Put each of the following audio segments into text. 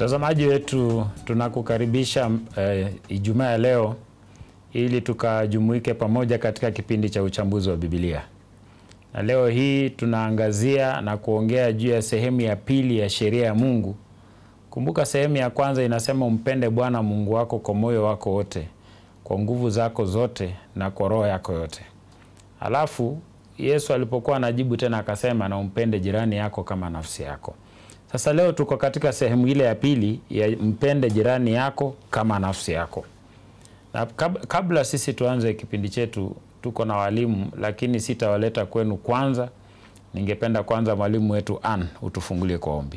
Mtazamaji wetu tunakukaribisha eh, Ijumaa ya leo ili tukajumuike pamoja katika kipindi cha uchambuzi wa Biblia. Na leo hii tunaangazia na kuongea juu ya sehemu ya pili ya sheria ya Mungu. Kumbuka sehemu ya kwanza inasema umpende Bwana Mungu wako kwa moyo wako wote, kwa nguvu zako zote na kwa roho yako yote. Alafu Yesu alipokuwa anajibu tena akasema na umpende jirani yako kama nafsi yako. Sasa leo tuko katika sehemu ile ya pili ya mpende jirani yako kama nafsi yako. Na kab- kabla sisi tuanze kipindi chetu, tuko na walimu, lakini sitawaleta kwenu kwanza. Ningependa kwanza mwalimu wetu Ann utufungulie kwa ombi.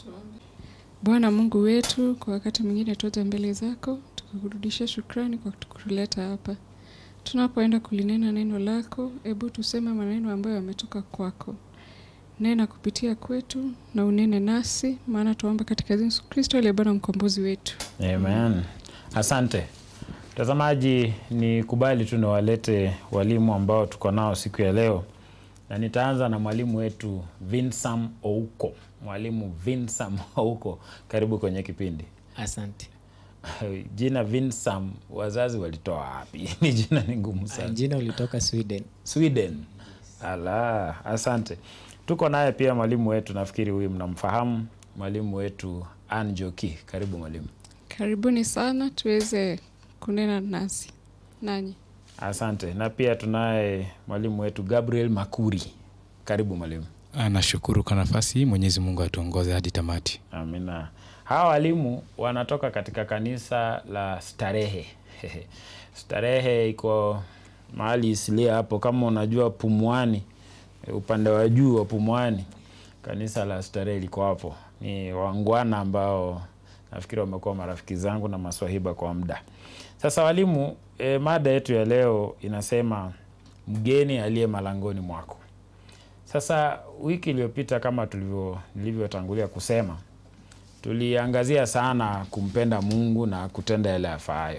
Bwana Mungu wetu, kwa wakati mwingine tuote mbele zako tukikurudisha shukrani kwa kutuleta hapa. Tunapoenda kulinena neno lako, hebu tuseme maneno ambayo yametoka kwako. Nena kupitia kwetu na unene nasi, maana tuomba katika Yesu Kristo aliye Bwana mkombozi wetu. Amen. Asante mtazamaji, ni kubali tu niwalete walimu ambao tuko nao siku ya leo, na nitaanza na mwalimu wetu Vinsam Ouko. Mwalimu Vinsam Ouko, karibu kwenye kipindi. Asante. Jina Vinsam wazazi walitoa wapi? ni jina ni ngumu sana. Jina ulitoka Sweden. Sweden. Ala, asante. Tuko naye pia mwalimu wetu, nafikiri huyu mnamfahamu, mwalimu wetu Ann Njoki. Karibu mwalimu. Karibuni sana tuweze kunena nasi nanyi. Asante. Na pia tunaye mwalimu wetu Gabriel Makuri. Karibu mwalimu. Ah, Nashukuru kwa nafasi hii. Mwenyezi Mungu atuongoze hadi tamati. Amina. Hawa walimu wanatoka katika kanisa la Starehe. Starehe iko mahali isilia hapo, kama unajua Pumwani, upande wa juu wa Pumwani, kanisa la Starehe liko hapo. Ni wangwana ambao nafikiri wamekuwa marafiki zangu na maswahiba kwa muda sasa. Walimu, e, mada yetu ya leo inasema mgeni aliye malangoni mwako. Sasa wiki iliyopita kama tulivyo nilivyotangulia kusema tuliangazia sana kumpenda Mungu na kutenda yale yafaayo,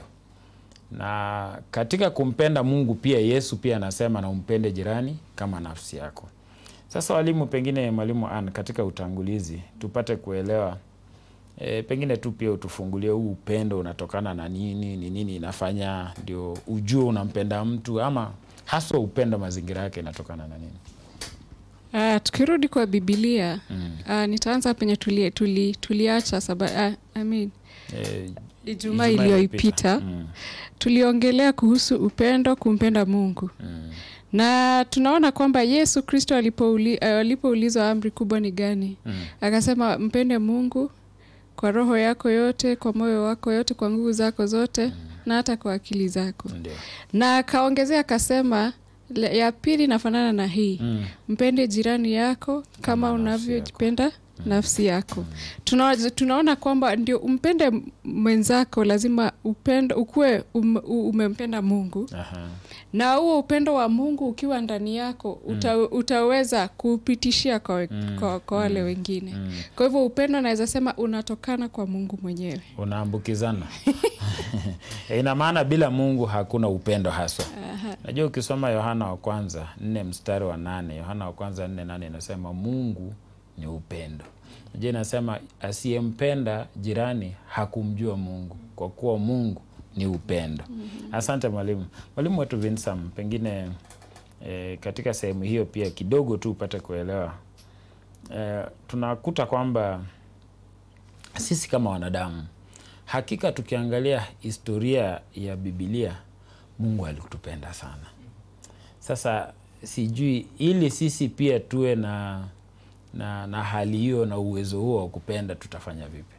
na katika kumpenda Mungu pia Yesu pia anasema na umpende jirani kama nafsi yako. Sasa walimu, pengine mwalimu Ann, katika utangulizi tupate kuelewa e, pengine tu pia utufungulie huu upendo unatokana na nini, ni nini inafanya ndio ujue unampenda mtu, ama haswa upendo mazingira yake inatokana na nini? Uh, tukirudi kwa Bibilia uh, nitaanza penye tuli, tuli, tuliacha saba, uh, I mean, E, Ijumaa iliyoipita Mm, tuliongelea kuhusu upendo, kumpenda Mungu mm, na tunaona kwamba Yesu Kristo alipouli, uh, alipoulizwa amri kubwa ni gani, mm, akasema mpende Mungu kwa roho yako yote, kwa moyo wako yote, kwa nguvu zako zote na hata kwa akili zako, ndio. na akaongezea akasema le- ya pili inafanana na hii Mm, mpende jirani yako kama Kama nafsi unavyojipenda nafsi yako. Tuna, tunaona kwamba ndio umpende mwenzako, lazima upendo ukuwe um, u- umempenda Mungu, aha, na huo upendo wa Mungu ukiwa ndani yako uta, utaweza kupitishia kwa, we- Mm, kwa, kwa wale wengine. mm. Kwa hivyo upendo naweza sema unatokana kwa Mungu mwenyewe. unaambukizana E, ina maana bila Mungu hakuna upendo haswa. Najua ukisoma Yohana wa kwanza nne mstari wa nane Yohana wa kwanza nne nane inasema Mungu ni upendo. Najua inasema asiyempenda jirani hakumjua Mungu, kwa kuwa Mungu ni upendo. Asante mwalimu. Mwalimu wetu Vinsam, pengine e, katika sehemu hiyo pia kidogo tu upate kuelewa e, tunakuta kwamba sisi kama wanadamu hakika tukiangalia historia ya Bibilia, Mungu alitupenda sana. Sasa sijui ili sisi pia tuwe na, na, na hali hiyo na uwezo huo wa kupenda tutafanya vipi?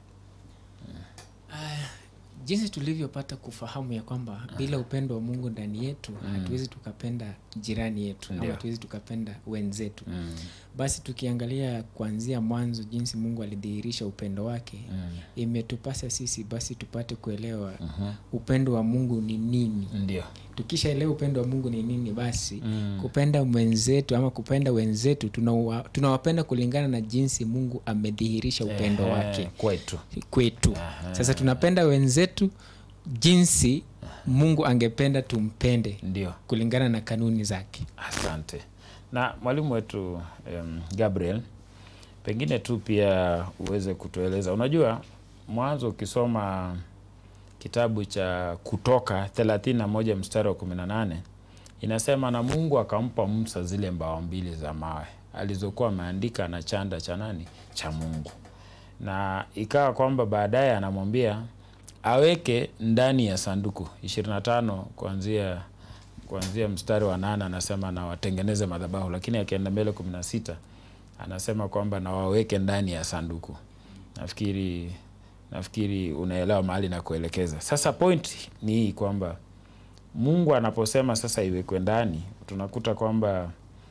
Jinsi tulivyopata kufahamu ya kwamba bila upendo wa Mungu ndani yetu hatuwezi tukapenda jirani yetu Ndio. ama hatuwezi tukapenda wenzetu. Mm, Basi tukiangalia kuanzia mwanzo jinsi Mungu alidhihirisha upendo wake, mm, imetupasa sisi basi tupate kuelewa mhm. upendo wa Mungu ni nini. Ndio. Tukishaelewa upendo wa Mungu ni nini, basi Mm, kupenda mwenzetu ama kupenda wenzetu tunawa- tunawapenda kulingana na jinsi Mungu amedhihirisha upendo ehe, wake kwetu. kwetu. Aha. Sasa tunapenda wenzetu jinsi Mungu angependa tumpende Ndio. kulingana na kanuni zake. Asante. Na mwalimu wetu um, Gabriel, pengine tu pia uweze kutueleza, unajua mwanzo ukisoma kitabu cha kutoka 31 mstari wa 18 inasema na mungu akampa musa zile mbao mbili za mawe alizokuwa ameandika na chanda cha nani cha mungu na ikawa kwamba baadaye anamwambia aweke ndani ya sanduku 25 kuanzia kuanzia mstari wa nane anasema na watengeneze madhabahu lakini akienda mbele 16 anasema kwamba na waweke ndani ya sanduku nafikiri nafikiri unaelewa mahali na kuelekeza sasa point ni hii kwamba mungu anaposema sasa iwekwe ndani tunakuta kwamba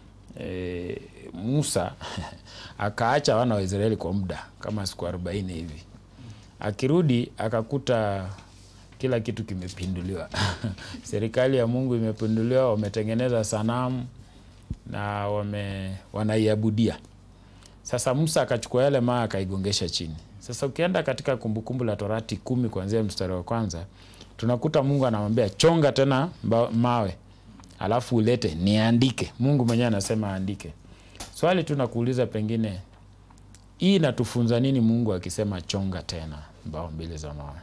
e, musa akaacha wana wa israeli kwa muda kama siku arobaini hivi akirudi akakuta kila kitu kimepinduliwa serikali ya mungu imepinduliwa wametengeneza sanamu na wame wanaiabudia sasa musa akachukua yale maa akaigongesha chini sasa ukienda katika kumbukumbu la torati kumi kuanzia mstari wa kwanza tunakuta mungu anamwambia chonga tena mba- mawe alafu ulete niandike mungu mwenyewe anasema aandike swali tu nakuuliza pengine hii inatufunza nini mungu akisema chonga tena mbao mbili za mawe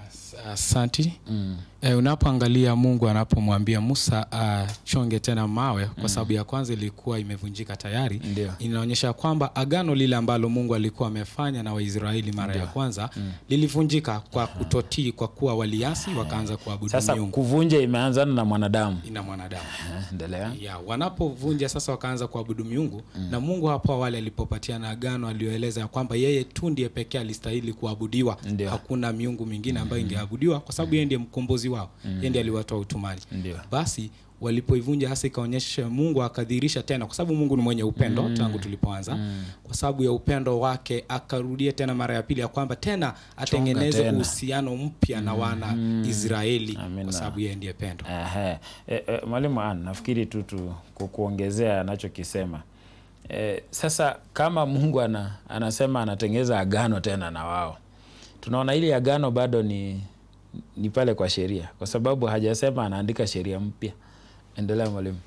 asanti mm. e, unapoangalia mungu anapomwambia musa achonge tena mawe kwa sababu ya kwanza ilikuwa imevunjika tayari Ndio. inaonyesha kwamba agano lile ambalo mungu alikuwa amefanya na waisraeli mara ya kwanza mm. lilivunjika kwa kutotii kwa kuwa waliasi wakaanza kuabudu sasa miungu kuvunja imeanzana na mwanadamu ina mwanadamu Eh, endelea ya wanapovunja sasa wakaanza kuabudu miungu mm. na mungu hapo awali alipopatiana agano aliyoeleza ya kwamba yeye tu ndiye pekee alistahili kuabudiwa Ndio. hakuna miungu mingine ambayo ingeabudiwa kwa sababu yeye ndiye mkombozi wao mm. yeye ndiye aliwatoa utumani Ndio. basi walipoivunja hasa ikaonyesha mungu akadhihirisha tena kwa sababu mungu ni mwenye upendo mm. tangu tulipoanza mm. kwa sababu ya upendo wake akarudia tena mara ya pili ya kwamba tena atengeneze tena. uhusiano mpya na wana israeli Amina. kwa sababu yeye ndiye pendo Ehe. E, e, mwalimu an nafikiri tu tu ku- kuongezea anachokisema e, sasa kama mungu ana, anasema anatengeza agano tena na wao tunaona ili agano bado ni ni pale kwa sheria kwa sababu hajasema anaandika sheria mpya endelea mwalimu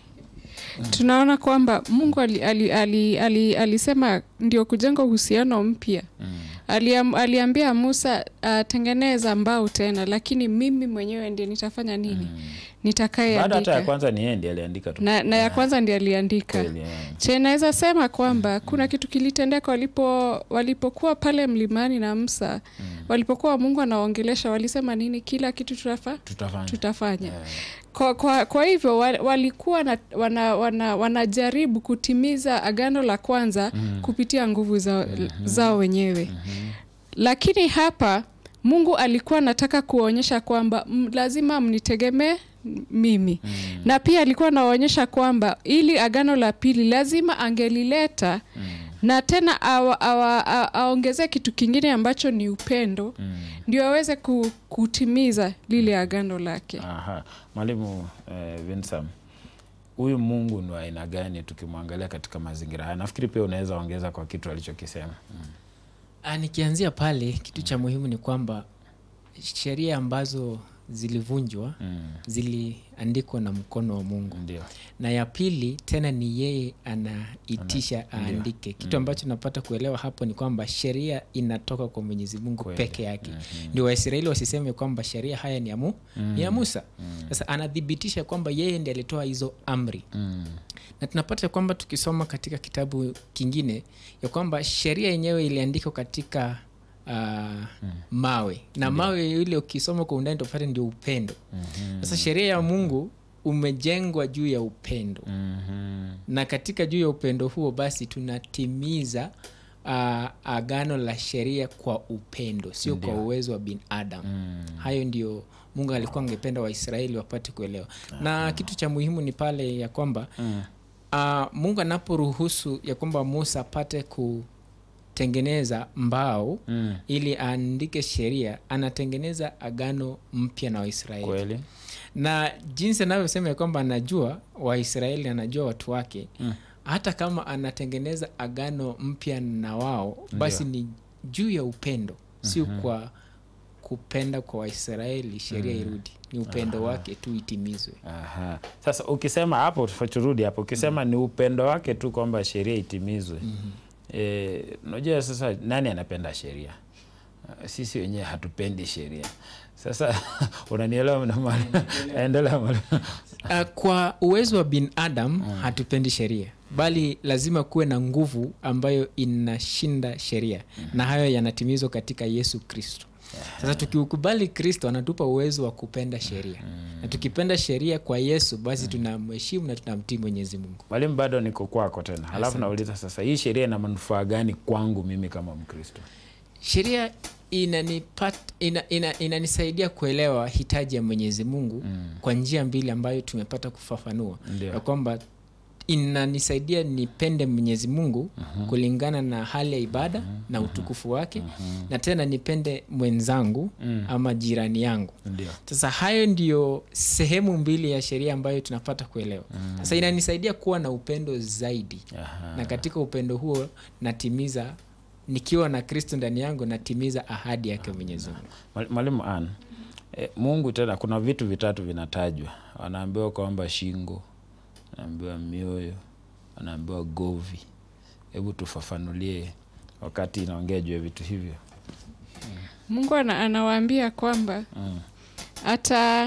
tunaona kwamba mungu ali, ali, ali, ali, alisema ndio kujenga uhusiano mpya mm. Aliam, aliambia musa atengeneza mbao tena lakini mimi mwenyewe ndi nitafanya nini bado hata ya nitakayeandika kwanza ni yeye ndiye aliandika tu na, na ya kwanza ndi aliandika Kweli, eh. che naweza sema kwamba kuna kitu kilitendeka walipo walipokuwa pale mlimani na msa walipokuwa mungu anawaongelesha walisema nini kila kitu tutafa, tutafanya tutafanya Eh, kwa, kwa, kwa hivyo wa- walikuwa na, wana, wana, wanajaribu kutimiza agano la kwanza mm. kupitia nguvu zao, mm-hmm. zao wenyewe mm-hmm. lakini hapa mungu alikuwa anataka kuonyesha kwamba m, lazima mnitegemee mimi mm. na pia alikuwa anaonyesha kwamba ili agano la pili lazima angelileta mm. na tena awa- awa- a- aongezee kitu kingine ambacho ni upendo mm. ndio aweze ku, kutimiza lile agano lake Aha. Mwalimu eh, Vinsam, huyu Mungu ni wa aina gani tukimwangalia katika mazingira haya? Nafikiri pia unaweza ongeza kwa kitu alichokisema. Mm. Ah, nikianzia pale kitu cha muhimu ni kwamba sheria ambazo zilivunjwa Mm. ziliandikwa na mkono wa mungu Ndio. na ya pili tena ni yeye anaitisha Ana- ndio. aandike kitu ambacho napata kuelewa hapo ni kwamba sheria inatoka kwa mwenyezi mungu Kweli. peke yake ndio waisraeli wasiseme kwamba sheria haya ni ya, mu, ni ya musa sasa anathibitisha kwamba yeye ndi alitoa hizo amri Mm. na tunapata kwamba tukisoma katika kitabu kingine ya kwamba sheria yenyewe iliandikwa katika uh, mawe na mawe ile ukisoma kwa undani tupate ndio upendo sasa sheria ya mungu umejengwa juu ya upendo Mhm. na katika juu ya upendo huo basi tunatimiza uh, agano la sheria kwa upendo sio kwa uwezo wa binadamu Mm. hayo ndio mungu alikuwa angependa waisraeli wapate kuelewa na kitu cha muhimu ni pale ya kwamba Mm. uh, mungu anaporuhusu ya kwamba musa apate kutengeneza mbao Mm. ili aandike sheria anatengeneza agano mpya na waisraeli Kweli. na jinsi anavyosema ya kwamba anajua waisraeli anajua watu wake Mm. hata kama anatengeneza agano mpya na wao basi ni juu ya upendo sio kwa kupenda kwa waisraeli sheria irudi ni upendo wake tu itimizwe Aha. Sasa ukisema hapo, turudi hapo, ukisema ni upendo wake tu kwamba sheria itimizwe. Eh, unajua sasa nani anapenda sheria? uh, sisi wenyewe hatupendi sheria sasa unanielewa na mali endelea mali Uh, kwa uwezo wa binadam hatupendi sheria bali lazima kuwe na nguvu ambayo inashinda sheria na hayo yanatimizwa katika yesu kristo sasa tukiukubali kristo anatupa uwezo wa kupenda sheria na tukipenda sheria kwa yesu basi tunamheshimu na tunamtii mwenyezi mungu mwalimu bado niko kwako tena halafu nauliza sasa hii sheria ina manufaa gani kwangu mimi kama mkristo sheria inanipat, ina, ina, inanisaidia kuelewa hitaji ya mwenyezi mungu mm. kwa njia mbili ambayo tumepata kufafanua Ndio. ya kwamba inanisaidia nipende mwenyezi mungu uh-huh. kulingana na hali ya ibada uh-huh. na utukufu wake uh-huh. na tena nipende mwenzangu mm. ama jirani yangu ndio sasa hayo ndiyo sehemu mbili ya sheria ambayo tunapata kuelewa mm. sasa inanisaidia kuwa na upendo zaidi Aha. na katika upendo huo natimiza nikiwa na kristo ndani yangu natimiza ahadi yake mwenyezi mungu Mwali- mwalimu an e, mungu tena kuna vitu vitatu vinatajwa wanaambiwa kwamba shingo wanaambiwa mioyo wanaambiwa govi hebu tufafanulie wakati inaongea juu ya vitu hivyo mungu ana, anawaambia kwamba mm. hata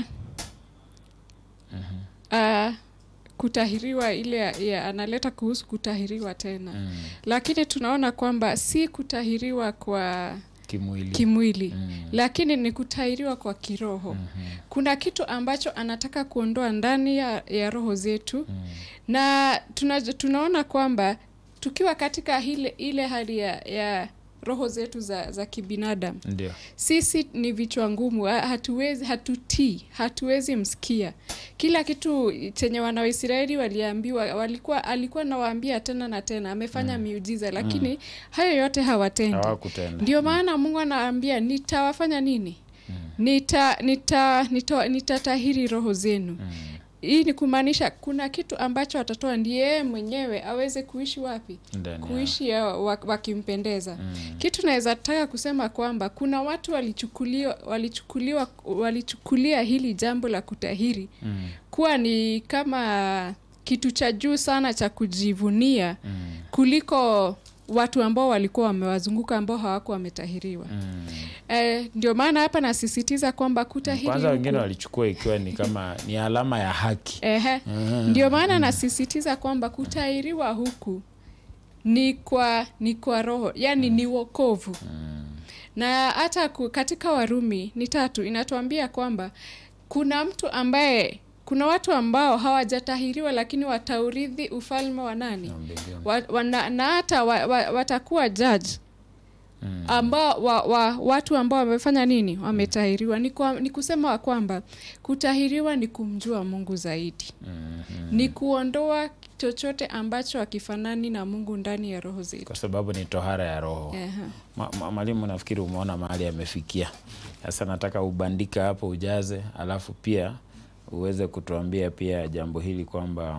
uh, kutahiriwa ile ya, ya, analeta kuhusu kutahiriwa tena Mm. lakini tunaona kwamba si kutahiriwa kwa kimwili kimwili Mm. lakini ni kutahiriwa kwa kiroho Mhm. kuna kitu ambacho anataka kuondoa ndani ya, ya roho zetu Mm. na tuna, tunaona kwamba tukiwa katika ile, ile hali ya, ya roho zetu za, za kibinadamu ndio sisi ni vichwa ngumu ha- hatuwezi hatutii hatuwezi msikia kila kitu chenye wana waisraeli waliambiwa walikuwa alikuwa nawaambia tena na tena amefanya miujiza lakini hayo yote hawatendi hawakutenda ndio maana mungu anaambia nitawafanya nini nita nita nita nitatahiri roho zenu Mm. hii ni kumaanisha kuna kitu ambacho atatoa ndiye yeye mwenyewe aweze kuishi wapi Ndani ya- kuishi ya wa- wakimpendeza Mm. kitu naweza taka kusema kwamba kuna watu walichukuliwa walichukuliwa walichukulia hili jambo la kutahiri Mm. kuwa ni kama kitu cha juu sana cha kujivunia Mm. kuliko watu ambao walikuwa wamewazunguka ambao hawakuwa wametahiriwa Mm. eh, ndio maana hapa nasisitiza kwamba kutahiri kwanza wengine huku- walichukua ikiwa ni kama ni alama ya haki Ehe. Ndio maana nasisitiza kwamba kutahiriwa huku ni kwa ni kwa roho, yani ni wokovu. Na hata ku- katika Warumi ni tatu inatuambia kwamba kuna mtu ambaye kuna watu ambao hawajatahiriwa lakini wataurithi ufalme wa nani? mbinguni. Wa, wana, na hata wa, wa, watakuwa judge ambao wa, wa, watu ambao wamefanya nini wametahiriwa ni, kwa, ni kusema wa kwamba kutahiriwa ni kumjua mungu zaidi Mhm. ni kuondoa chochote ambacho hakifanani na mungu ndani ya roho zetu kwa sababu ni tohara ya roho Ehe. Ma, ma, mwalimu nafikiri umeona mahali amefikia sasa nataka ubandika hapo ujaze alafu pia uweze kutuambia pia jambo hili kwamba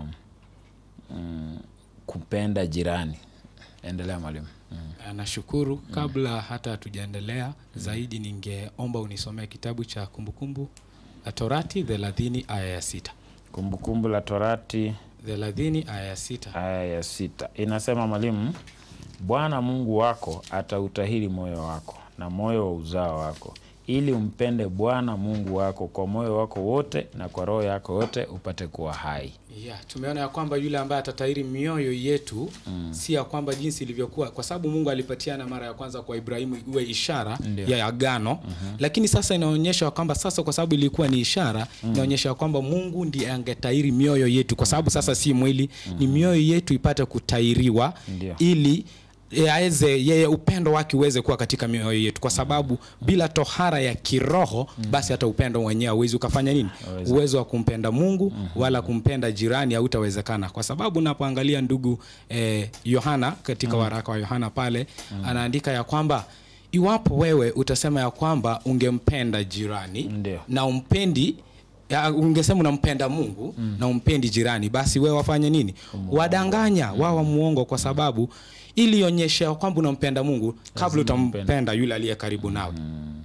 mm, kupenda jirani endelea mwalimu mm. nashukuru kabla hata hatujaendelea zaidi ningeomba unisomee kitabu cha kumbukumbu la torati thelathini aya ya sita kumbukumbu la torati thelathini aya ya sita aya ya sita inasema mwalimu bwana mungu wako atautahiri moyo wako na moyo wa uzao wako ili umpende bwana mungu wako kwa moyo wako wote na kwa roho yako yote upate kuwa hai yeah, tumeona ya kwamba yule ambaye atatahiri mioyo yetu mm. si ya kwamba jinsi ilivyokuwa kwa sababu mungu alipatiana mara ya kwanza kwa ibrahimu iwe ishara Ndio. ya agano mm-hmm. lakini sasa inaonyesha ya kwamba sasa kwa sababu ilikuwa ni ishara mm. inaonyesha ya kwamba mungu ndiye angetahiri mioyo yetu kwa sababu sasa si mwili mm-hmm. ni mioyo yetu ipate kutahiriwa Ndio. ili e, aweze yeye upendo wake uweze kuwa katika mioyo yetu kwa sababu bila tohara ya kiroho basi hata upendo mwenyewe hauwezi ukafanya nini Hauwezi. uwezo wa kumpenda mungu wala kumpenda jirani hautawezekana kwa sababu unapoangalia ndugu eh, yohana katika waraka wa yohana pale anaandika ya kwamba iwapo wewe utasema ya kwamba ungempenda jirani Ndio. na umpendi ya, ungesema unampenda mungu mm. na umpendi jirani basi wewe wafanye nini wadanganya wawa muongo kwa sababu ili ionyeshe ya kwamba unampenda mungu kabla Lazima umpende. utampenda yule aliye karibu nawe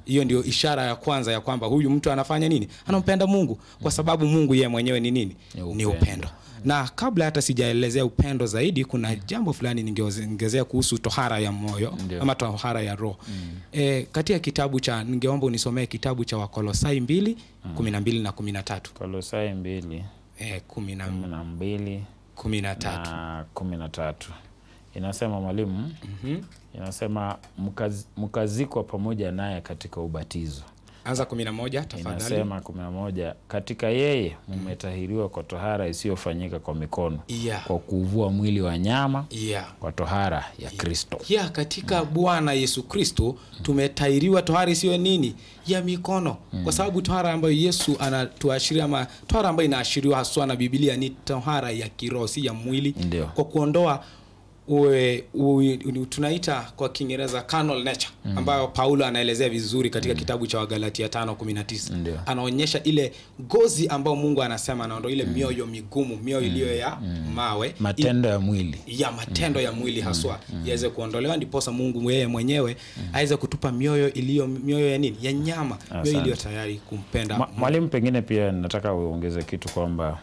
hiyo ndio ishara ya kwanza ya kwamba huyu mtu anafanya nini anampenda mungu kwa sababu mungu yeye mwenyewe ni nini Ni ni upendo. upendo na kabla hata sijaelezea upendo zaidi kuna jambo fulani ningeongezea kuhusu tohara ya moyo Ndio. ama tohara ya roho e, katika kitabu cha ningeomba unisomee kitabu cha wakolosai mbili kumi na mbili na kumi na tatu kolosai mbili e, kumi na kumi na mbili kumi na tatu na kumi na tatu inasema mwalimu inasema "Mkaz- mkazikwa pamoja naye katika ubatizo anza kumi na moja tafadhali inasema kumi na moja katika yeye mmetahiriwa kwa tohara isiyofanyika kwa mikono yeah. kwa kuvua mwili wa nyama Yeah. kwa tohara ya kristo ya katika bwana yesu kristo tumetairiwa tohara isiyo nini ya mikono kwa sababu tohara ambayo yesu anatuashiria ama tohara ambayo inaashiriwa haswa na bibilia ni tohara ya kiroho si ya mwili Ndio. kwa kuondoa uwe, uwe, tunaita kwa kiingereza carnal nature ambayo paulo anaelezea vizuri katika kitabu cha wagalatia 519 Ndio. anaonyesha ile gozi ambayo mungu anasema anaondoa ile mioyo migumu mioyo iliyo ya mawe matendo ya mwili ya matendo ya mwili haswa yaweze kuondolewa ndiposa mungu yeye mwenyewe aweze kutupa mioyo iliyo mioyo ya nini ya nyama mioyo Asante. iliyo tayari kumpenda Ma- mwalimu pengine pia nataka uongeze kitu kwamba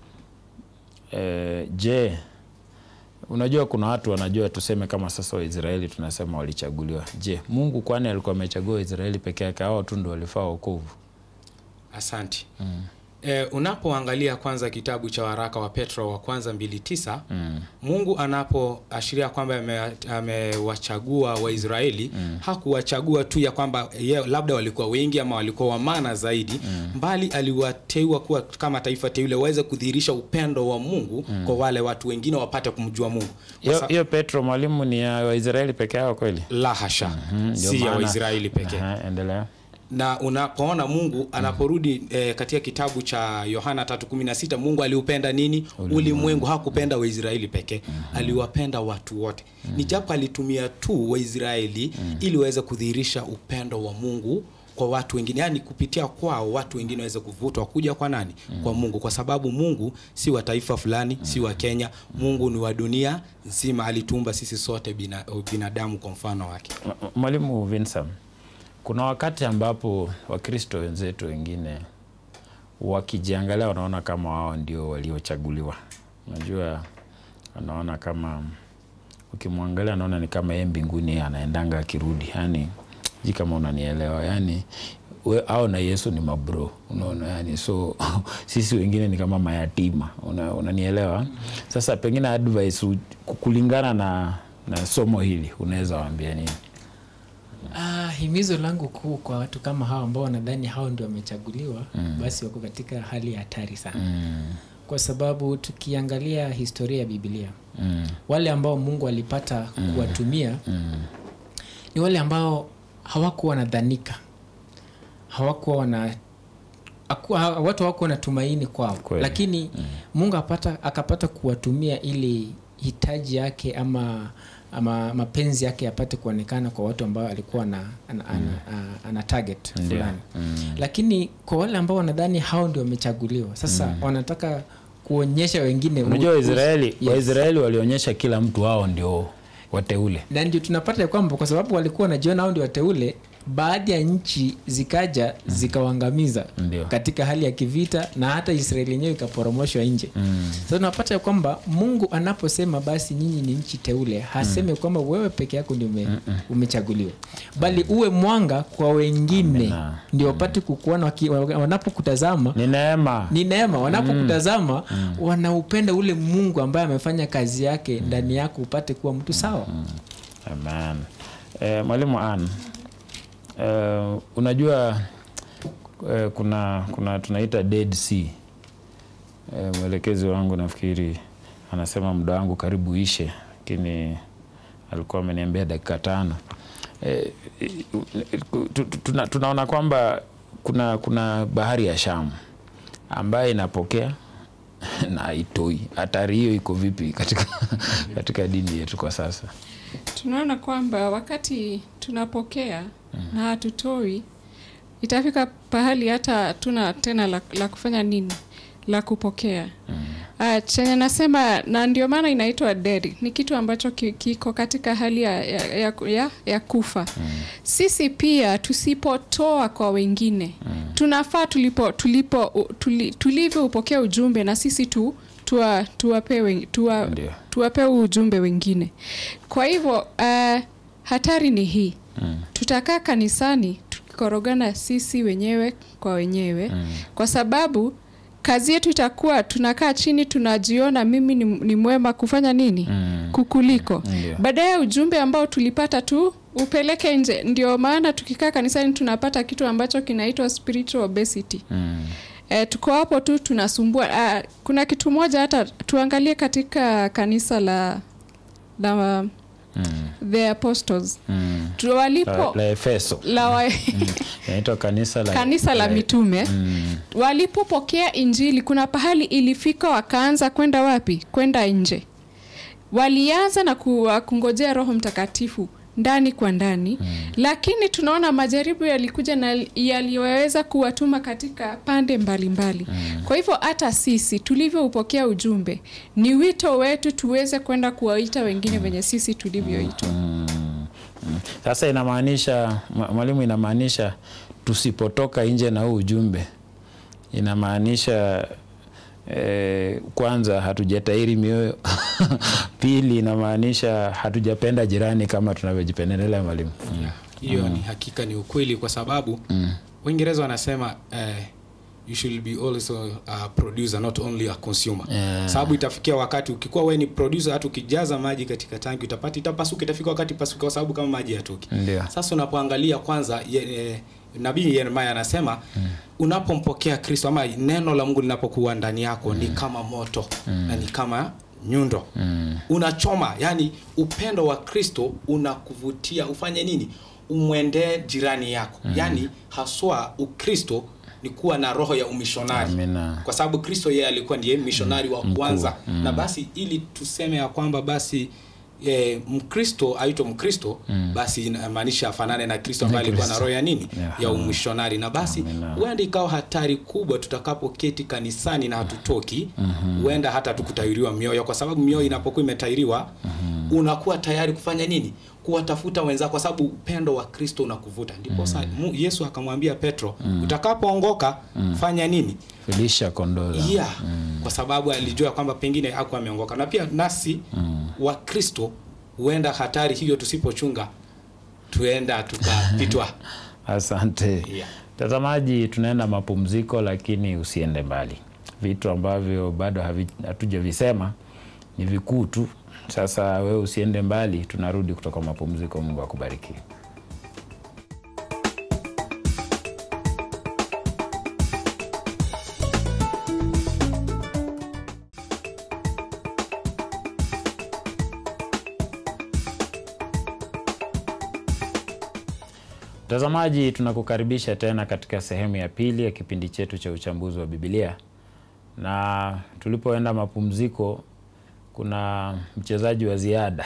e, je unajua kuna watu wanajua tuseme kama sasa waisraeli tunasema walichaguliwa je mungu kwani alikuwa amechagua waisraeli peke yake hao tu ndo walifaa wokovu asante E, unapoangalia kwanza kitabu cha waraka wa petro wa kwanza mbili tisa mm. mungu anapoashiria kwamba ame- amewachagua waisraeli mm. hakuwachagua tu ya kwamba ye, labda walikuwa wengi ama walikuwa wamana zaidi mm. mbali aliwateua kuwa kama taifa teule waweze kudhihirisha upendo wa mungu mm. kwa wale watu wengine wapate kumjua mungu Kwa hiyo sa- hiyo petro mwalimu ni ya waisraeli peke yao kweli la hasha Ndio si ya maana- waisraeli pekee Aha, endelea na unapoona mungu anaporudi eh, katika kitabu cha yohana 316 mungu aliupenda nini ulimwengu hakupenda waisraeli pekee aliwapenda watu wote ni japo alitumia tu waisraeli ili waweze kudhihirisha upendo wa mungu kwa watu wengine yaani kupitia kwao watu wengine waweze kuvutwa kuja kwa nani kwa mungu kwa sababu mungu si wa taifa fulani si wa kenya mungu ni wa dunia nzima alituumba sisi sote bina, binadamu kwa mfano wake M- m- mwalimu vinsam kuna wakati ambapo wakristo wenzetu wengine wakijiangalia wanaona kama wao ndio waliochaguliwa unajua anaona kama ukimwangalia anaona ni kama yeye mbinguni anaendanga akirudi yani ji kama unanielewa yani we, au na yesu ni mabro unaona yani so sisi wengine ni kama mayatima una, unanielewa sasa pengine advice u- kulingana na na somo hili unaweza waambia nini Ah, himizo langu kuu kwa watu kama hao ambao wanadhani hao ndio wamechaguliwa mm. basi wako katika hali ya hatari sana mm, kwa sababu tukiangalia historia ya bibilia mm, wale ambao mungu alipata kuwatumia mm, ni wale ambao hawakuwa wanadhanika hawakuwa wana hakuwa- ha- watu hawakuwa na tumaini kwao Kweli. lakini mungu apata, akapata kuwatumia ili hitaji yake ama ama mapenzi yake yapate kuonekana kwa watu ambao alikuwa ana, ana, ana, ana, ana target Ndio. fulani mm, lakini kwa wale ambao wanadhani hao ndio wamechaguliwa sasa wanataka kuonyesha wengine unajua u- waisraeli Yes. waisraeli walionyesha kila mtu wao ndio wateule na ndio tunapata ya kwamba kwa sababu walikuwa wanajiona hao ndio wateule baadhi ya nchi zikaja zikawaangamiza Ndio. katika hali ya kivita na hata israeli yenyewe ikaporomoshwa nje mm, sasa tunapata ya kwamba mungu anaposema basi nyinyi ni nchi teule haseme kwamba wewe peke yako ndio ume, umechaguliwa bali uwe mwanga kwa wengine Amina. ndio wapate kukuona waki- wanapokutazama ni neema ni neema wanapokutazama wanaupenda ule mungu ambaye amefanya kazi yake ndani yako upate kuwa mtu sawa Amen. Eh, mwalimu Ann, eh, unajua eh, kuna kuna tunaita dead sea eh, mwelekezi wangu nafikiri anasema muda wangu karibu ishe lakini alikuwa ameniambia dakika tano eh, tu- tu- tuna, tunaona kwamba kuna kuna bahari ya shamu ambayo inapokea na haitoi hatari hiyo iko vipi katika, katika dini yetu kwa sasa tunaona kwamba wakati tunapokea na hatutoi itafika pahali hata tuna tena la, la kufanya nini la kupokea Uh, chenye nasema na ndio maana inaitwa dead ni kitu ambacho ki- kiko katika hali ya, ya, ya, ya, ya kufa mm. sisi pia tusipotoa kwa wengine mm. tunafaa tulipo tulipo u- tuli, tulivyoupokea ujumbe na sisi tu tuwa, tuwape wen- tuwa, Ndio. tuwape huu ujumbe wengine kwa hivyo uh, hatari ni hii mm. tutakaa kanisani tukikorogana sisi wenyewe kwa wenyewe mm. kwa sababu kazi yetu itakuwa tunakaa chini tunajiona mimi ni, ni mwema kufanya nini Mm. kukuliko Ndio. baadaye ujumbe ambao tulipata tu upeleke nje ndio maana tukikaa kanisani tunapata kitu ambacho kinaitwa spiritual obesity Mm. E, tuko hapo tu tunasumbua. Ah, kuna kitu moja hata tuangalie katika kanisa la la Mm. the apostles Mm. Tu- walipo La, la Efeso la wa, inaitwa kanisa la kanisa la mitume Mm. walipopokea injili kuna pahali ilifika wakaanza kwenda wapi kwenda nje walianza na ku, kungojea roho mtakatifu ndani kwa ndani mm. lakini tunaona majaribu yalikuja na yaliweza kuwatuma katika pande mbalimbali mm. kwa hivyo hata sisi tulivyoupokea ujumbe ni wito wetu tuweze kwenda kuwaita wengine venye sisi tulivyoitwa Mm. Mm. Sasa inamaanisha mwa- mwalimu, inamaanisha tusipotoka nje na huu ujumbe, inamaanisha eh, kwanza hatujatairi mioyo pili inamaanisha hatujapenda jirani kama tunavyojipendelea mwalimu. Mm. hiyo ni hakika ni ukweli kwa sababu waingereza wanasema eh, you should be also a producer not only a consumer Yeah. sababu itafikia wakati ukikuwa we ni producer hata ukijaza maji katika tanki utapata itapasuka itafika wakati pasuka kwa sababu kama maji yatoki Ndio. sasa unapoangalia kwanza ye, e, nabii yeremia anasema mm. unapompokea kristo ama neno la mungu linapokuwa ndani yako mm. ni kama moto mm. na ni kama nyundo mm. unachoma yani upendo wa kristo unakuvutia ufanye nini umwendee jirani yako mm. yani haswa ukristo ni kuwa na roho ya umishonari Amina. kwa sababu kristo yeye alikuwa ndiye mishonari wa kwanza mm. na basi ili tuseme ya kwamba basi E, mkristo aitwa mkristo mm. basi inamaanisha afanane na kristo ambaye alikuwa na Kristo. roho ya nini Yeah. ya umishonari na basi Amina. huenda ikawa hatari kubwa tutakapoketi kanisani na hatutoki huenda hata tukutairiwa mioyo kwa sababu mioyo inapokuwa imetairiwa unakuwa tayari kufanya nini kuwatafuta wenzako kwa sababu upendo wa kristo unakuvuta ndipo sa mu- yesu akamwambia petro utakapoongoka fanya nini Filisha kondoo zangu. yeah. kwa sababu alijua kwamba pengine hakuwa ameongoka na pia nasi wa kristo huenda hatari hiyo tusipochunga tuenda tukapitwa Asante Yeah. mtazamaji, tunaenda mapumziko, lakini usiende mbali. Vitu ambavyo bado havi- hatujavisema ni vikuu tu. Sasa wewe usiende mbali, tunarudi kutoka mapumziko. Mungu akubariki. Mtazamaji, tunakukaribisha tena katika sehemu ya pili ya kipindi chetu cha uchambuzi wa Biblia, na tulipoenda mapumziko, kuna mchezaji wa ziada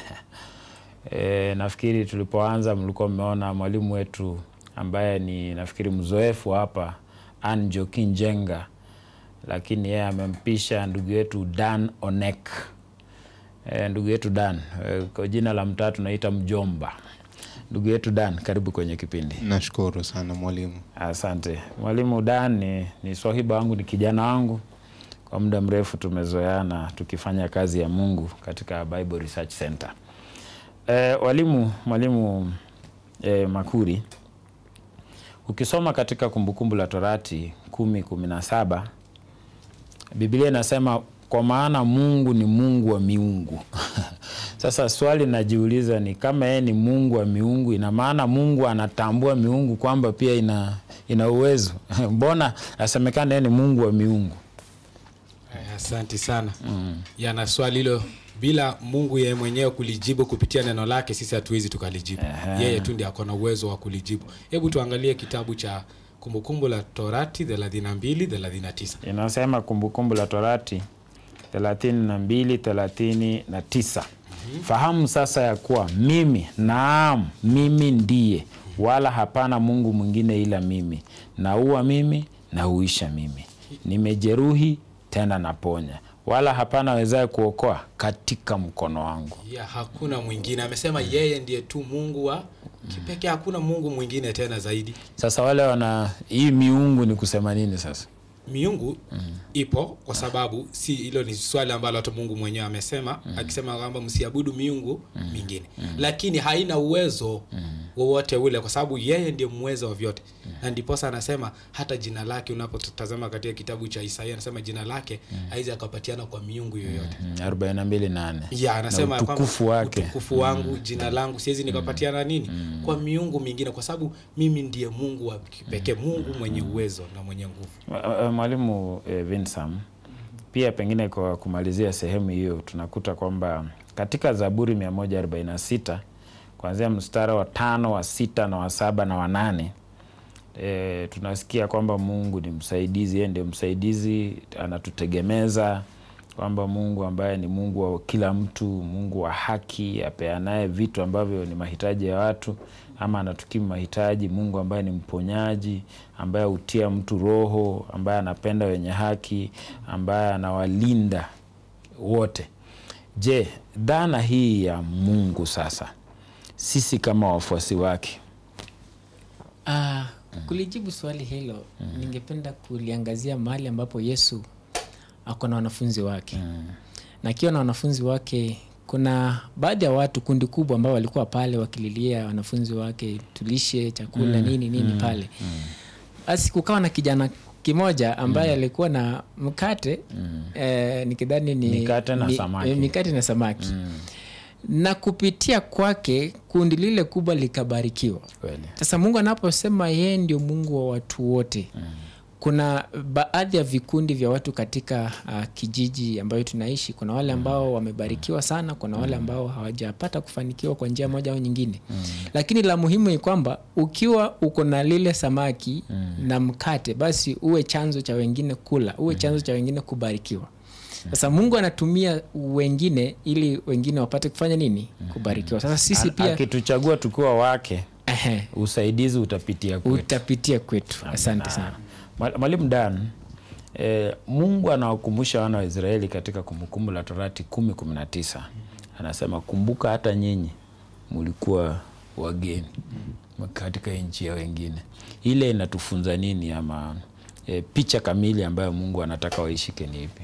e, nafikiri tulipoanza mlikuwa mmeona mwalimu wetu ambaye ni nafikiri mzoefu hapa Ann Jokin Jenga, lakini yeye amempisha ndugu yetu Dan Onek. E, ndugu yetu Dan e, kwa jina la mtaa tunaita mjomba. Ndugu yetu Dan, karibu kwenye kipindi. Nashukuru sana mwalimu. Asante mwalimu Dan. Ni, ni swahiba wangu, ni kijana wangu, kwa muda mrefu tumezoeana tukifanya kazi ya Mungu katika Bible Research Center. E, walimu mwalimu e, Makuri, ukisoma katika Kumbukumbu la Torati kumi kumi na saba Biblia inasema kwa maana Mungu ni Mungu wa miungu. Sasa swali najiuliza ni kama yeye ni Mungu wa miungu, ina maana Mungu anatambua miungu kwamba pia ina, ina uwezo mbona asemekana yeye ni Mungu wa miungu? Eh, Asante sana mm. yana swali hilo bila Mungu yeye mwenyewe kulijibu kupitia neno lake, sisi hatuwezi tukalijibu. Yeye tu ndiye ako na uwezo wa kulijibu. Hebu tuangalie kitabu cha Kumbukumbu la Torati 32 39. Inasema Kumbukumbu la Torati 32 39, fahamu sasa ya kuwa mimi, naam, mimi ndiye, wala hapana Mungu mwingine ila mimi, naua mimi na huisha mimi, nimejeruhi tena naponya, wala hapana wezaye kuokoa katika mkono wangu ya hakuna mwingine amesema yeye ndiye tu mungu wa kipekee hakuna mungu mwingine tena zaidi sasa wale wana hii miungu ni kusema nini sasa miungu ipo kwa sababu si hilo ni swali ambalo hata mungu mwenyewe amesema akisema kwamba msiabudu miungu mingine lakini haina uwezo wowote ule kwa sababu yeye ndiye mweza wa vyote na ndiposa anasema hata jina lake unapotazama katika kitabu cha isaia anasema jina lake haizi akapatiana kwa miungu yoyote Mm, 42:8 ya anasema ya kwamba utukufu wake. utukufu wangu jina langu siwezi nikapatiana nini kwa miungu mingine kwa sababu mimi ndiye mungu wa kipekee mungu mwenye uwezo na mwenye nguvu Ma- ma- mwalimu eh, Vinsam pia pengine kwa kumalizia sehemu hiyo tunakuta kwamba katika zaburi 146 kuanzia mstara wa tano wa sita na wa saba na wa nane e, tunasikia kwamba mungu ni msaidizi yeye ndio msaidizi anatutegemeza kwamba mungu ambaye ni mungu wa kila mtu mungu wa haki apeanaye vitu ambavyo ni mahitaji ya watu ama anatukimu mahitaji mungu ambaye ni mponyaji ambaye hutia mtu roho ambaye anapenda wenye haki ambaye anawalinda wote je dhana hii ya mungu sasa sisi kama wafuasi wake Ah, kulijibu swali hilo ningependa kuliangazia mahali ambapo yesu ako na wanafunzi wake na akiwa na wanafunzi wake kuna baadhi ya watu kundi kubwa ambao walikuwa pale wakililia wanafunzi wake tulishe chakula nini nini pale basi kukawa na kijana kimoja ambaye alikuwa na mkate eh, nikidhani ni Mikate na ni- samaki. eh, mikate na samaki na kupitia kwake kundi lile kubwa likabarikiwa kweli sasa mungu anaposema yeye ndio mungu wa watu wote mm. kuna baadhi ya vikundi vya watu katika uh, kijiji ambayo tunaishi kuna wale ambao wamebarikiwa sana kuna wale ambao hawajapata kufanikiwa kwa njia moja au nyingine mm. lakini la muhimu ni kwamba ukiwa uko na lile samaki mm. na mkate basi uwe chanzo cha wengine kula uwe chanzo cha wengine kubarikiwa sasa mungu anatumia wengine ili wengine wapate kufanya nini kubarikiwa sasa sisi A- pia akituchagua tukiwa wake ehe, usaidizi utapitia kwetu utapitia kwetu asante sana Mwa- mwalimu dan e, mungu anawakumbusha wana wa israeli katika kumbukumbu la torati kumi kumi na tisa anasema kumbuka hata nyinyi mulikuwa wageni katika nchi ya wengine ile inatufunza nini ama e, picha kamili ambayo mungu anataka waishike ni ipi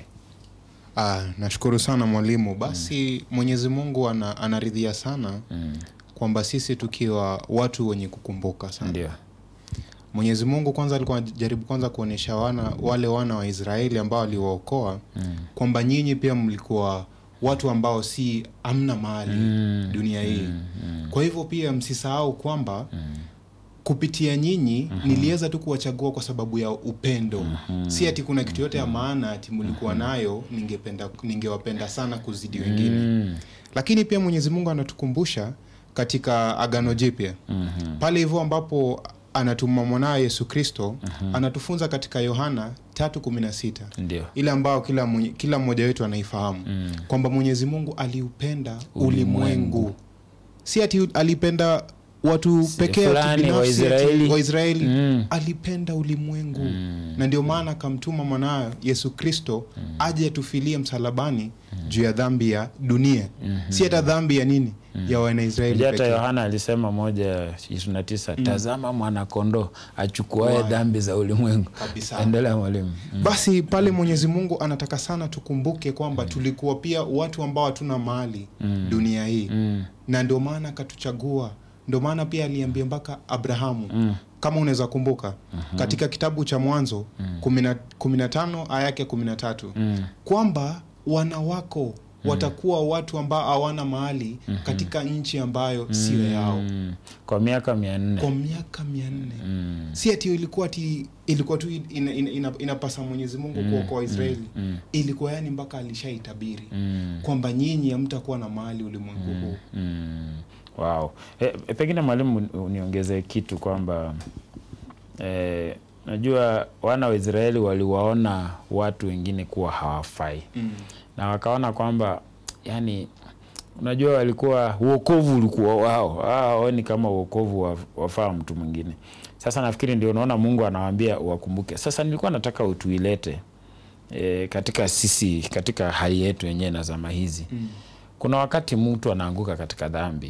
Ah, nashukuru sana mwalimu basi mwenyezi mungu ana, anaridhia sana kwamba sisi tukiwa watu wenye kukumbuka sana ndio mwenyezi mungu kwanza alikuwa anajaribu kwanza kuonyesha wana wale wana wa israeli ambao aliwaokoa kwamba nyinyi pia mlikuwa watu ambao si amna mali dunia hii kwa hivyo pia msisahau kwamba kupitia nyinyi niliweza tu kuwachagua kwa sababu ya upendo si ati kuna kitu yote ya maana ati mlikuwa nayo ningependa ningewapenda sana kuzidi wengine lakini pia mwenyezi mungu anatukumbusha katika agano jipya pale hivyo ambapo anatuma mwanawe yesu kristo anatufunza katika yohana 316 ndio ile ambayo kila, mwenye- kila mmoja wetu anaifahamu kwamba mwenyezi mungu aliupenda Ulimwengu. ulimwengu si ati alipenda watu pekee ati fulani, binafsi ati Waisraeli. waisraeli Mm. alipenda ulimwengu na ndio maana akamtuma mwanawe yesu kristo aje atufilie msalabani juu ya dhambi ya dunia si hata dhambi ya nini ya wanaisraeli Unajua hata pekee. yohana alisema moja ishirini na tisa tazama mwanakondoo achukuae dhambi za ulimwengu Kabisa. endelea mwalimu basi pale mwenyezi mungu anataka sana tukumbuke kwamba tulikuwa pia watu ambao hatuna mali dunia hii na ndio maana akatuchagua ndio maana pia aliambia mpaka abrahamu kama unaweza kumbuka katika kitabu cha mwanzo kumi na tano aya yake kumi na tatu kwamba wana wako watakuwa watu ambao hawana mahali katika nchi ambayo sio yao Mm. kwa miaka mia nne kwa miaka mia nne si ati ilikuwa ti ilikuwa tu ina, ina, ina, inapasa mwenyezi mungu kuokoa israeli ilikuwa yani mpaka alishaitabiri kwamba nyinyi hamtakuwa na mahali ulimwengu huu Mm. Wow. E, e, pengine mwalimu uniongezee kitu kwamba e, najua wana wa Israeli waliwaona watu wengine kuwa hawafai Mm. na wakaona kwamba yani unajua walikuwa uokovu ulikuwa wao waoni kama uokovu wa- wafaa mtu mwingine sasa nafikiri ndio unaona mungu anawaambia wakumbuke sasa nilikuwa nataka utuilete e, katika sisi katika hali yetu yenyewe na zama hizi mm. kuna wakati mtu anaanguka katika dhambi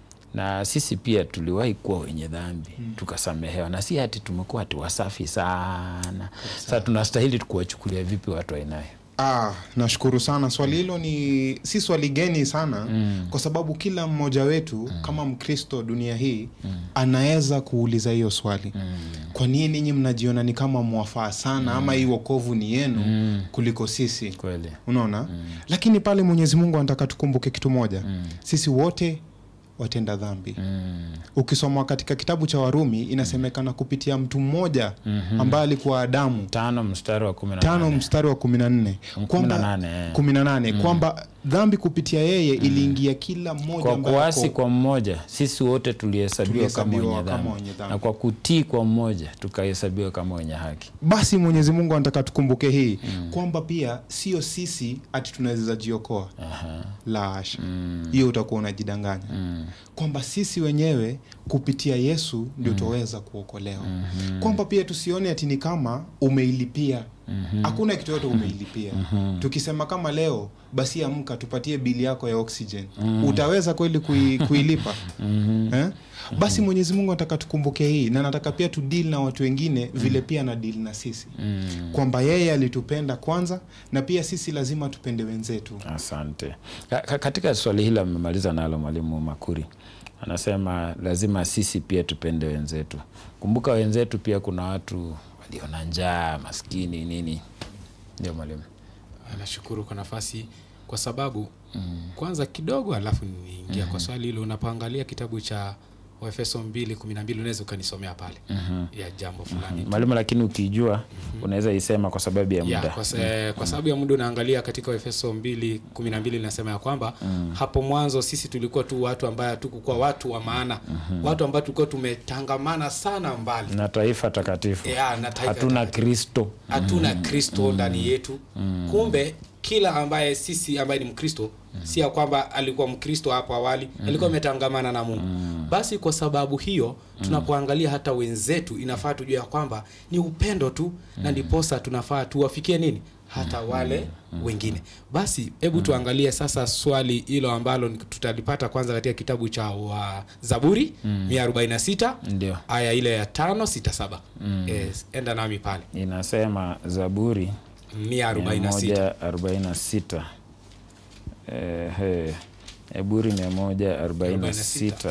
na sisi pia tuliwahi kuwa wenye dhambi mm. tukasamehewa na si hati tumekuwa hati wasafi sana sasa tunastahili kuwachukulia vipi watu ainayo Ah, nashukuru sana. Swali hilo ni si swali geni sana mm. kwa sababu kila mmoja wetu mm. kama Mkristo dunia hii mm. anaweza kuuliza hiyo swali mm. kwa nini ninyi mnajiona ni kama mwafaa sana mm. ama hii wokovu ni yenu mm. kuliko sisi? kweli Unaona mm. lakini pale Mwenyezi Mungu anataka tukumbuke kitu moja mm. sisi wote watenda dhambi mm. ukisoma katika kitabu cha Warumi inasemekana kupitia mtu mmoja ambaye alikuwa Adamu tano mstari wa kumi na tano nane. mstari wa kumi na nne kumi na nane, eh. kumi na nane kwamba dhambi kupitia yeye iliingia kila mmoja kwa ambaye kuasi ako- kwa mmoja sisi wote tulihesabiwa kama Tulihesabiwa wenye kama dhambi wenye dhambi. na kwa kutii kwa mmoja tukahesabiwa kama wenye haki basi mwenyezi mungu anataka tukumbuke hii kwamba pia sio sisi ati tunaweza jiokoa la hasha hiyo utakuwa unajidanganya kwamba sisi wenyewe kupitia yesu ndio tuweza kuokolewa kwamba pia tusione ati ni kama umeilipia hakuna kitu yote umeilipia tukisema kama leo basi amka tupatie bili yako ya oxygen utaweza kweli kui, kuilipa eh? basi mwenyezi mungu anataka tukumbuke hii na nataka pia tudil na watu wengine vile pia na dil na sisi kwamba yeye alitupenda kwanza na pia sisi lazima tupende wenzetu asante Ka- ka- katika swali hili amemaliza nalo mwalimu makuri anasema lazima sisi pia tupende wenzetu kumbuka wenzetu pia kuna watu walio na njaa maskini nini ndio mwalimu nashukuru kwa nafasi kwa sababu mm. kwanza kidogo alafu niingia mm. kwa swali hilo unapoangalia kitabu cha waefeso mbili kumi na mbili unaweza ukanisomea pale mm-hmm. ya jambo fulani tu. mwalimu lakini ukijua unaweza isema kwa sababu ya ya, muda kwa, sa, kwa sababu ya muda unaangalia katika efeso mbili kumi na mbili linasema ya kwamba mm. hapo mwanzo sisi tulikuwa tu watu ambaye hatukukuwa watu wa maana mm-hmm. watu ambao tulikuwa tumetangamana sana mbali na taifa takatifu Ya, na taifa hatuna takatifu. kristo hatuna kristo ndani yetu kumbe kila ambaye sisi ambaye ni mkristo si ya kwamba alikuwa mkristo hapo awali alikuwa ametangamana na mungu basi kwa sababu hiyo tunapoangalia hata wenzetu inafaa tujue ya kwamba ni upendo tu na ndiposa tunafaa tuwafikie nini hata wale wengine basi hebu tuangalie sasa swali hilo ambalo ni- tutalipata kwanza katika kitabu cha wa zaburi mia arobaini na sita ndio aya ile ya tano sita saba yes, enda nami pale inasema zaburi mia arobaini na sita 146 Ehe, Zaburi 146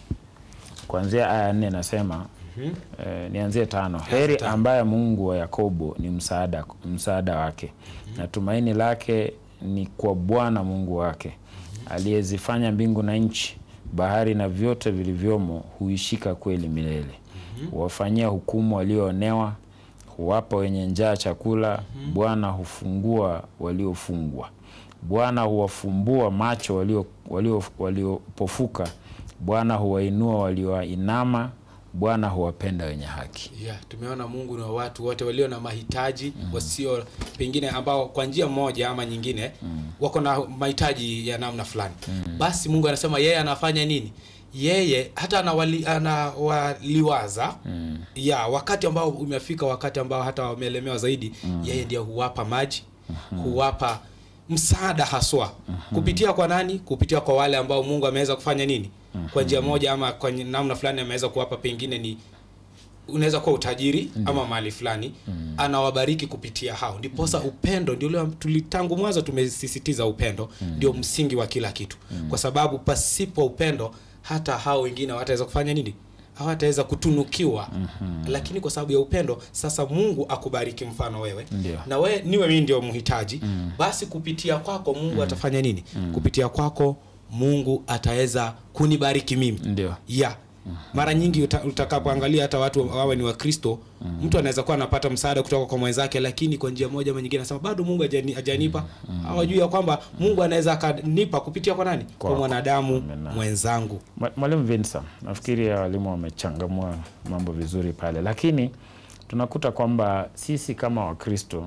kuanzia aya nne nasema eh, nianzie tano heri ambaye mungu wa yakobo ni msaada, msaada wake na tumaini lake ni kwa bwana mungu wake aliyezifanya mbingu na nchi bahari na vyote vilivyomo huishika kweli milele huwafanyia hukumu walioonewa huwapa wenye njaa chakula bwana hufungua waliofungwa bwana huwafumbua macho waliopofuka walio, waliopofuka. bwana huwainua walioinama bwana huwapenda wenye haki yeah, tumeona mungu na watu wote walio na mahitaji mm. wasio pengine ambao kwa njia moja ama nyingine mm. wako na mahitaji ya namna fulani mm. basi mungu anasema yeye anafanya nini yeye hata anawali, anawaliwaza mm. ya wakati ambao umefika wakati ambao hata wamelemewa zaidi mm. yeye ndio huwapa maji mm-hmm. huwapa msaada haswa mm-hmm. kupitia kwa nani kupitia kwa wale ambao mungu ameweza kufanya nini mm-hmm. kwa njia moja ama kwa namna fulani ameweza kuwapa pengine ni unaweza kuwa utajiri mm. ama mali fulani mm. anawabariki kupitia hao ndiposa mm. upendo ndio ule tuli- tangu mwanzo tumesisitiza upendo mm. ndio msingi wa kila kitu mm. kwa sababu pasipo upendo hata hao wengine hawataweza kufanya nini hawataweza kutunukiwa mm-hmm. lakini kwa sababu ya upendo sasa mungu akubariki mfano wewe Ndio. na we niwe mimi ndio mhitaji mm. basi kupitia kwako mungu mm. atafanya nini mm. kupitia kwako mungu ataweza kunibariki mimi ndio ya mara nyingi uta, utakapoangalia hata watu wawe ni wakristo mm. mtu anaweza kuwa anapata msaada kutoka kwa mwenzake lakini kwa njia moja ama nyingine anasema bado mungu hajani- hajanipa mm. hawajui ya kwamba mungu anaweza akanipa kupitia kwa nani kwa Kwako. mwanadamu Amen. mwenzangu Mwa- mwalimu Vinsa, nafikiri ya walimu wamechangamua mambo vizuri pale, lakini tunakuta kwamba sisi kama Wakristo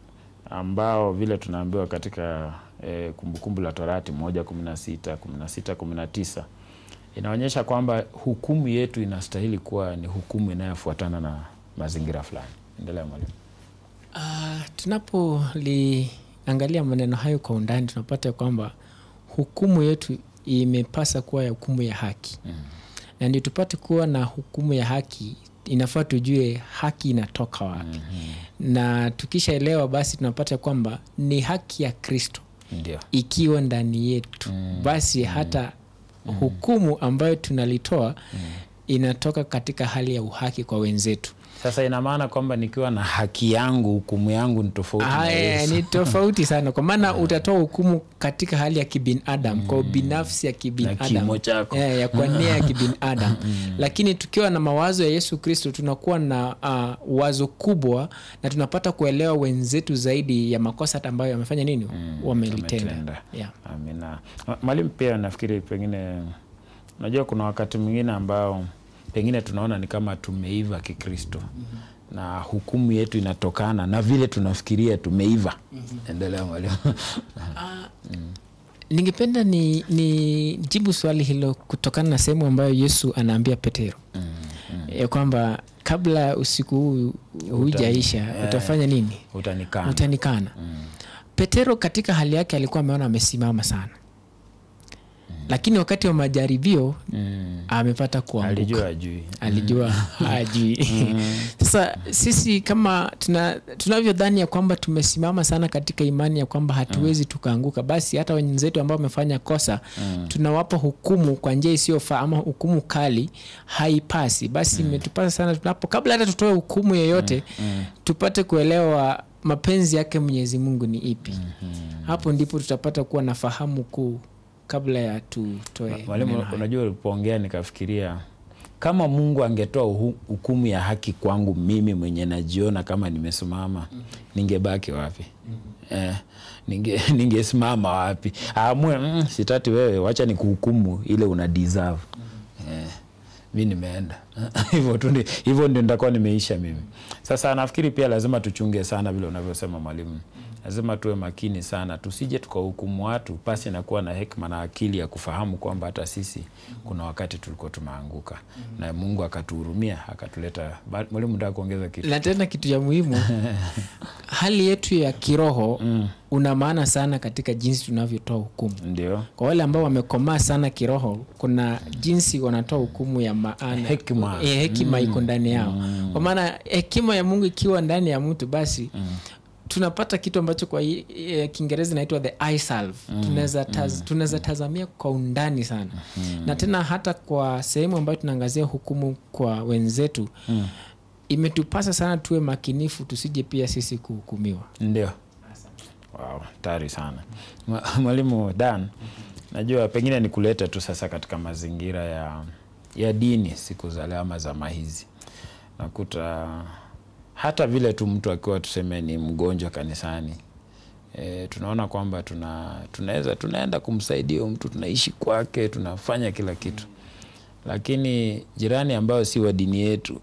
ambao vile tunaambiwa katika eh, Kumbukumbu la Torati moja kumi na sita kumi na sita kumi na tisa inaonyesha kwamba hukumu yetu inastahili kuwa ni hukumu inayofuatana na mazingira fulani. Endelea mwalimu. Uh, tunapoliangalia maneno hayo kwa undani tunapata kwamba hukumu yetu imepasa kuwa ya hukumu ya haki mm. na ndio tupate kuwa na hukumu ya haki inafaa tujue haki inatoka wapi mm-hmm. na tukishaelewa basi tunapata kwamba ni haki ya kristo ndio ikiwa ndani yetu mm. basi hata mm. hukumu ambayo tunalitoa mm. inatoka katika hali ya uhaki kwa wenzetu sasa ina maana kwamba nikiwa na haki yangu hukumu yangu ni tofauti na Haya, Yesu. ni tofauti sana kwa maana utatoa hukumu katika hali ya kibinadam kwa binafsi ya Na kibinadam kimo chako. Eh, ya kwa nia ya kibinadam lakini tukiwa na mawazo ya yesu kristo tunakuwa na uh, wazo kubwa na tunapata kuelewa wenzetu zaidi ya makosa hata ambayo wamefanya nini wamelitenda wametenda. yeah. amina Ma- mwalimu pia nafikiri pengine unajua kuna wakati mwingine ambao pengine tunaona ni kama tumeiva kikristo mm-hmm. na hukumu yetu inatokana na vile tunafikiria tumeiva mm-hmm. endelea mwalimu ningependa ni, ni jibu swali hilo kutokana na sehemu ambayo yesu anaambia petero mm, mm. ya kwamba kabla usiku huu hujaisha utafanya nini utanikana utanikana mm. petero katika hali yake alikuwa ameona amesimama sana mm. lakini wakati wa majaribio mm. amepata kuanguka alijua ajui alijua hajui sasa sisi kama tuna, tunavyodhani ya kwamba tumesimama sana katika imani ya kwamba hatuwezi tukaanguka basi hata wenzetu ambao wamefanya kosa tunawapa hukumu kwa njia isiyofaa ama hukumu kali haipasi basi imetupasa sana tunapo kabla hata tutoe hukumu yoyote tupate kuelewa mapenzi yake mwenyezi mungu ni ipi hapo ndipo tutapata kuwa na fahamu kuu kabla ya tutoe maneno mwalimu haya. unajua ulipoongea nikafikiria kama mungu angetoa uhu- hukumu ya haki kwangu mimi mwenye najiona kama nimesimama ningebaki wapi eh, ninge ningesimama wapi aamue mm, sitati wewe wacha ni kuhukumu ile una deserve eh, mi nimeenda hivyo tu ndi- hivyo ndio nitakuwa nimeisha mimi sasa nafikiri pia lazima tuchunge sana vile unavyosema mwalimu lazima tuwe makini sana tusije tukahukumu watu pasi na kuwa na hekma na akili ya kufahamu kwamba hata sisi kuna wakati tulikuwa tumeanguka na mungu akatuhurumia akatuleta Ba- mwalimu nataka kuongeza kitu na tena kitu ya muhimu hali yetu ya kiroho mm. una maana sana katika jinsi tunavyotoa hukumu ndio kwa wale ambao wamekomaa sana kiroho kuna jinsi wanatoa hukumu ya maana Hekima. e, hekima iko ndani yao kwa maana hekima ya mungu ikiwa ndani ya mtu basi tunapata kitu ambacho kwa hii- eh, kiingereza inaitwa the eye salve tunaweza taz, tunaweza tazamia kwa undani sana na tena hata kwa sehemu ambayo tunaangazia hukumu kwa wenzetu imetupasa sana tuwe makinifu tusije pia sisi kuhukumiwa ndio wow, tari sana Mwa- mwalimu dan najua pengine ni kuleta tu sasa katika mazingira ya ya dini siku za leo ama zama hizi nakuta hata vile tu mtu akiwa tuseme ni mgonjwa kanisani e, tunaona kwamba tuna tunaweza tunaenda kumsaidia huyu mtu tunaishi kwake tunafanya kila kitu lakini jirani ambayo si wa dini yetu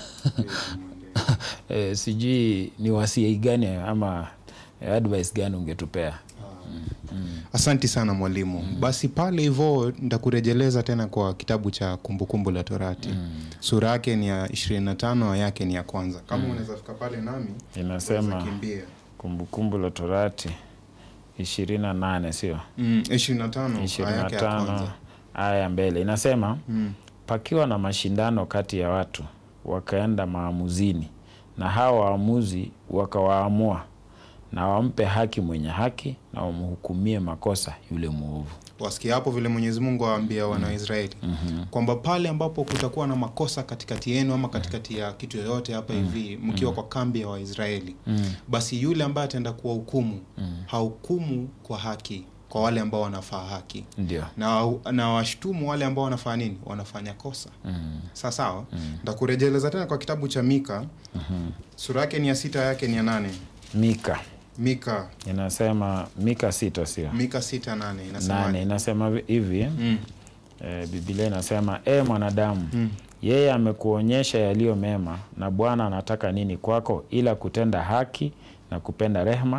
e, sijui ni wasii gani ama advice gani ungetupea asanti sana mwalimu basi pale hivo ntakurejeleza tena kwa kitabu cha kumbukumbu la torati sura yake ni ya 25 aya yake ni ya kwanza kama unaweza fika pale nami inasema unaweza kimbia kumbukumbu la torati ishirini na nane sio mm, 25 ishirini aya na yake ya tano kwanza aya ya mbele inasema mm. pakiwa na mashindano kati ya watu wakaenda maamuzini na hawa waamuzi wakawaamua na wampe haki mwenye haki na wamhukumie makosa yule mwovu wasikia hapo vile mwenyezi mungu awaambia wana wa israeli mm-hmm. kwamba pale ambapo kutakuwa na makosa katikati yenu ama katikati ya kitu yoyote hapa hivi mkiwa kwa kambi ya waisraeli mm. basi yule ambaye ataenda kuwa hukumu mm. hahukumu kwa haki kwa wale ambao wanafaa haki ndio na, na washtumu wale ambao wanafanya nini wanafanya kosa mm. saa sawa mm. ntakurejeleza tena kwa kitabu cha mika mm-hmm. sura yake ni ya sita yake ni ya nane mika mika inasema mika sita sio mika sita nane inasema nane inasema hivi mm. e, biblia inasema e mwanadamu mm. yeye amekuonyesha yaliyo mema na bwana anataka nini kwako ila kutenda haki na kupenda rehema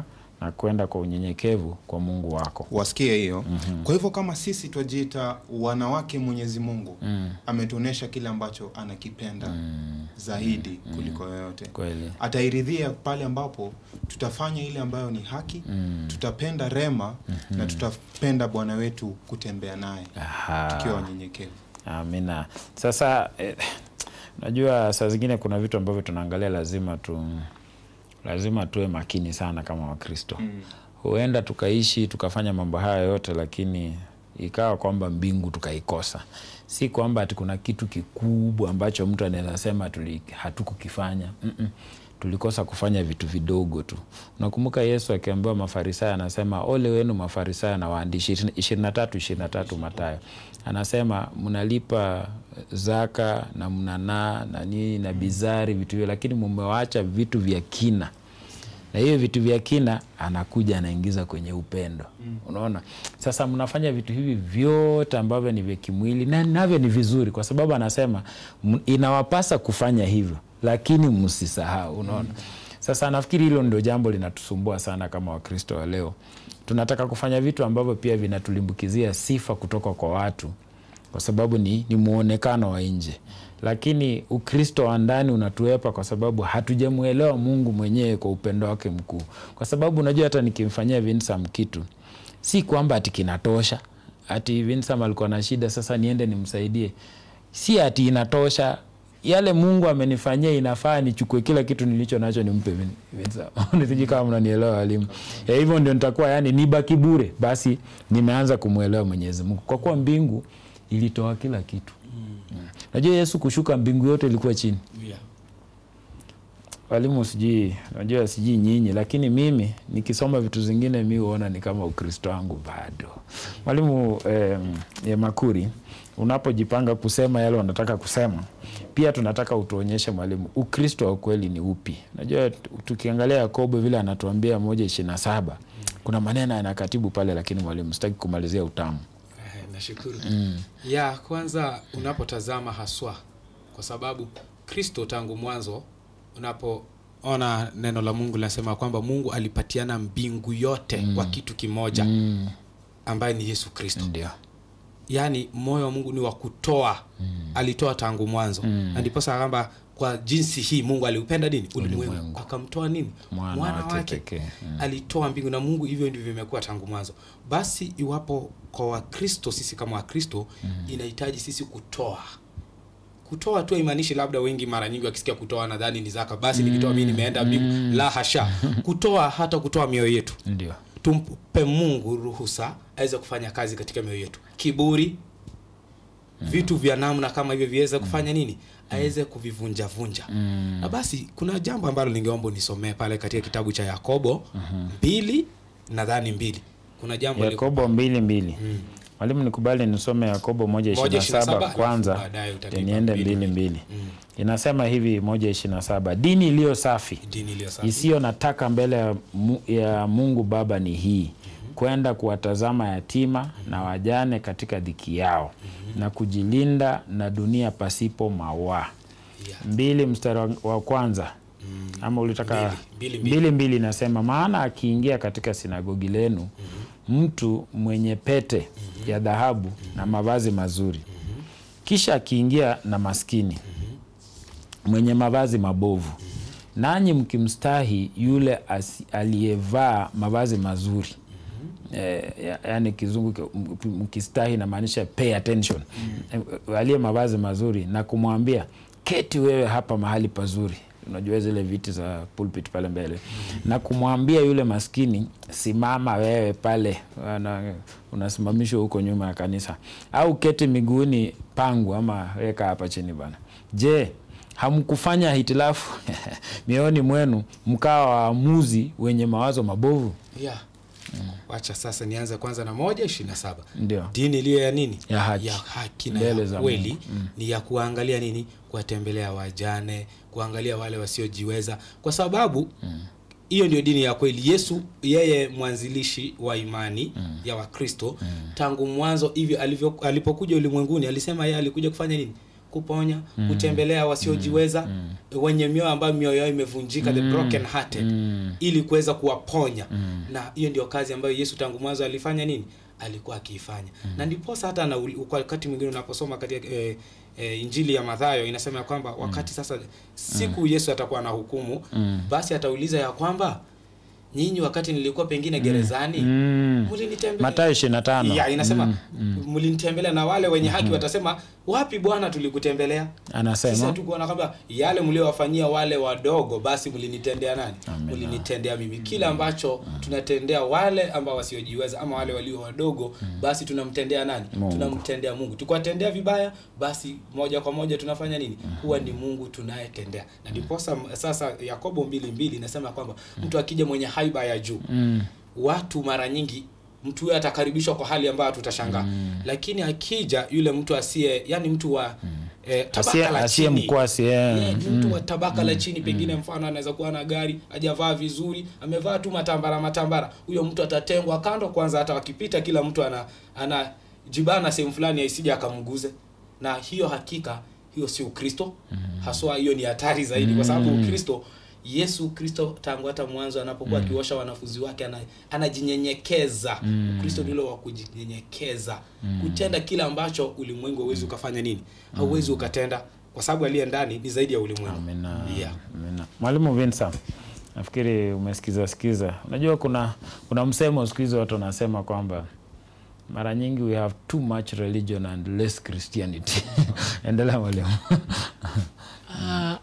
na kwenda kwa unyenyekevu kwa mungu wako wasikie hiyo kwa hivyo kama sisi twajiita wanawake mwenyezi mungu ametuonyesha kile ambacho anakipenda zaidi kuliko yoyote kweli atairidhia pale ambapo tutafanya ile ambayo ni haki tutapenda rema na tutapenda bwana wetu kutembea naye Aha. tukiwa wanyenyekevu amina sasa eh, najua saa zingine kuna vitu ambavyo tunaangalia lazima tu lazima tuwe makini sana kama wakristo mm. huenda tukaishi tukafanya mambo haya yote lakini ikawa kwamba mbingu tukaikosa si kwamba ati kuna kitu kikubwa ambacho mtu anaweza sema tuli- hatukukifanya Mm-mm. tulikosa kufanya vitu vidogo tu unakumbuka yesu akiambiwa mafarisayo anasema ole wenu mafarisayo na waandishi ishirini na tatu ishirini na tatu matayo anasema mnalipa zaka na mnanaa na nini na bizari vitu hivyo lakini mumewacha vitu vya kina na hiyo vitu vya kina anakuja anaingiza kwenye upendo mm. unaona sasa mnafanya vitu hivi vyote ambavyo ni vya kimwili na navyo ni vizuri kwa sababu anasema m- inawapasa kufanya hivyo lakini msisahau unaona mm. sasa nafikiri hilo ndio jambo linatusumbua sana kama wakristo wa leo tunataka kufanya vitu ambavyo pia vinatulimbukizia sifa kutoka kwa watu kwa sababu ni, ni muonekano wa nje lakini ukristo wa ndani unatuepa kwa sababu hatujamwelewa mungu mwenyewe kwa upendo wake mkuu kwa sababu unajua hata nikimfanyia vinsam kitu si kwamba ati kinatosha ati vinsam alikuwa na shida sasa niende nimsaidie si ati inatosha yale mungu amenifanyia inafaa nichukue kila kitu nilicho nacho nimpe Vin- Vincent. sijui kama mnanielewa walimu Eh, hivyo ndio nitakuwa yani nibaki bure basi nimeanza kumwelewa mwenyezi mungu kwa kuwa mbingu ilitoa kila kitu Mm. najua yesu kushuka mbingu yote ilikuwa chini Yeah. walimu sijui najua sijui nyinyi lakini mimi nikisoma vitu zingine mi huona ni kama ukristo wangu bado mwalimu eh, ya makuri unapojipanga kusema yale unataka kusema pia tunataka utuonyeshe mwalimu ukristo wa ukweli ni upi najua tu- tukiangalia yakobo vile anatuambia moja ishiri na saba kuna maneno yanakatibu pale lakini mwalimu sitaki kumalizia utamu Eh, nashukuru ya kwanza unapotazama haswa kwa sababu kristo tangu mwanzo unapoona neno la mungu linasema kwamba mungu alipatiana mbingu yote mm. kwa kitu kimoja mm. ambaye ni yesu kristo ndio yaani moyo wa mungu ni wa kutoa mm. alitoa tangu mwanzo mm. na ndiposa kwamba kwa jinsi hii mungu aliupenda nini ulimwengu akamtoa nini Mwana wake pekee. Mm. alitoa mbingu na mungu hivyo ndivyo imekuwa tangu mwanzo basi iwapo kwa wakristo sisi kama wakristo mm. inahitaji sisi kutoa kutoa tu haimaanishi labda wengi mara nyingi wakisikia kutoa nadhani ni zaka basi nikitoa mi nimeenda mbingu la hasha kutoa hata kutoa mioyo yetu ndio tumpe mungu ruhusa aweze kufanya kazi katika mioyo yetu kiburi vitu vya namna kama hivyo viweze kufanya nini aweze kuvivunjavunja na basi kuna jambo ambalo ningeomba unisomee pale katika kitabu cha yakobo mbili nadhani mbili kuna jambo liko- yakobo mbili mbili mwalimu nikubali nisome yakobo moja Moja ishiri na ishirini na saba saba, kwanza alafu baadaye utanipa teniende mbili, mbili mbili. mbili inasema hivi moja ishiri na saba dini iliyo safi dini iliyo safi isiyo na taka mbele ya, mu, ya mungu baba ni hii kwenda kuwatazama yatima na wajane katika dhiki yao na kujilinda na dunia pasipo mawaa Yeah. mbili mstari wa- wa kwanza ama ulitaka Mbili, mbili, mbili. mbili mbili inasema maana akiingia katika sinagogi lenu mtu mwenye pete ya dhahabu na mavazi mazuri kisha akiingia na maskini mwenye mavazi mabovu nanyi mkimstahi yule asi- aliyevaa mavazi mazuri eh, ya- yaani kizungu ki- m- mkistahi namaanisha pay attention Eh, aliye mavazi mazuri na kumwambia keti wewe hapa mahali pazuri unajua zile viti za pulpit pale mbele na kumwambia yule maskini simama wewe pale Ana- unasimamishwa huko nyuma ya kanisa au keti miguuni pangu ama weka hapa chini bana je hamkufanya hitilafu mioyoni mwenu mkawa waamuzi wenye mawazo mabovu yeah. wacha sasa nianze kwanza na moja ishirini na saba ndio dini iliyo ya nini Ya haki. ya haki na Mbele ya za kweli Mungu. ni ya kuangalia nini kuwatembelea wajane kuangalia wale wasiojiweza kwa sababu hiyo ndio dini ya kweli yesu yeye mwanzilishi wa imani ya wakristo tangu mwanzo hivyo alivyo alipokuja ulimwenguni alisema yeye alikuja kufanya nini kuponya kutembelea wasiojiweza wenye mioyo ambayo mioyo yao imevunjika the broken hearted ili kuweza kuwaponya na hiyo ndio kazi ambayo yesu tangu mwanzo alifanya nini alikuwa akiifanya na ndiposa hata na kwa wakati mwingine unaposoma katika eh, eh, injili ya madhayo inasema ya kwamba wakati sasa siku yesu atakuwa na hukumu basi atauliza ya kwamba nyinyi wakati nilikuwa pengine gerezani Mm. mlinitembelea Mathayo 25. ya inasema mlinitembelea na wale wenye haki watasema wapi bwana tulikutembelea sisi Anasema hatukuona kwamba yale mliowafanyia wale wadogo basi mlinitendea nani mlinitendea mimi kile ambacho tunatendea wale ambao wasiojiweza ama wale walio wadogo basi tunamtendea nani Mungu. tunamtendea mungu tukiwatendea vibaya basi moja kwa moja tunafanya nini huwa ni mungu tunayetendea na ndiposa sasa yakobo mbili mbili inasema kwamba mtu akija mwenye haiba ya juu mm. watu mara nyingi mtu huyo atakaribishwa kwa hali ambayo tutashangaa lakini akija yule mtu asiye yani mtu wa eh, tabaka Asiye- la asiye chini mkwasi, eh. Yeah, ni mtu wa tabaka la chini pengine mfano anaweza kuwa na gari hajavaa vizuri amevaa tu matambara matambara huyo mtu atatengwa kando kwanza hata wakipita kila mtu ana ana jibana sehemu fulani aisije akamguze na hiyo hakika hiyo si ukristo haswa hiyo ni hatari zaidi kwa sababu ukristo yesu kristo tangu hata mwanzo anapokuwa akiosha wanafunzi wake ana, anajinyenyekeza ukristo ndilo wa kujinyenyekeza kutenda kile ambacho ulimwengu hauwezi ukafanya nini hauwezi ukatenda kwa sababu aliye ndani ni zaidi ya ulimwengu Amina. yeah. Amina. Mwalimu Vinsa, nafikiri umesikiza sikiza. Unajua kuna kuna msemo siku hizi watu wanasema kwamba mara nyingi we have too much religion and less Christianity. Endelea mwalimu. Ah,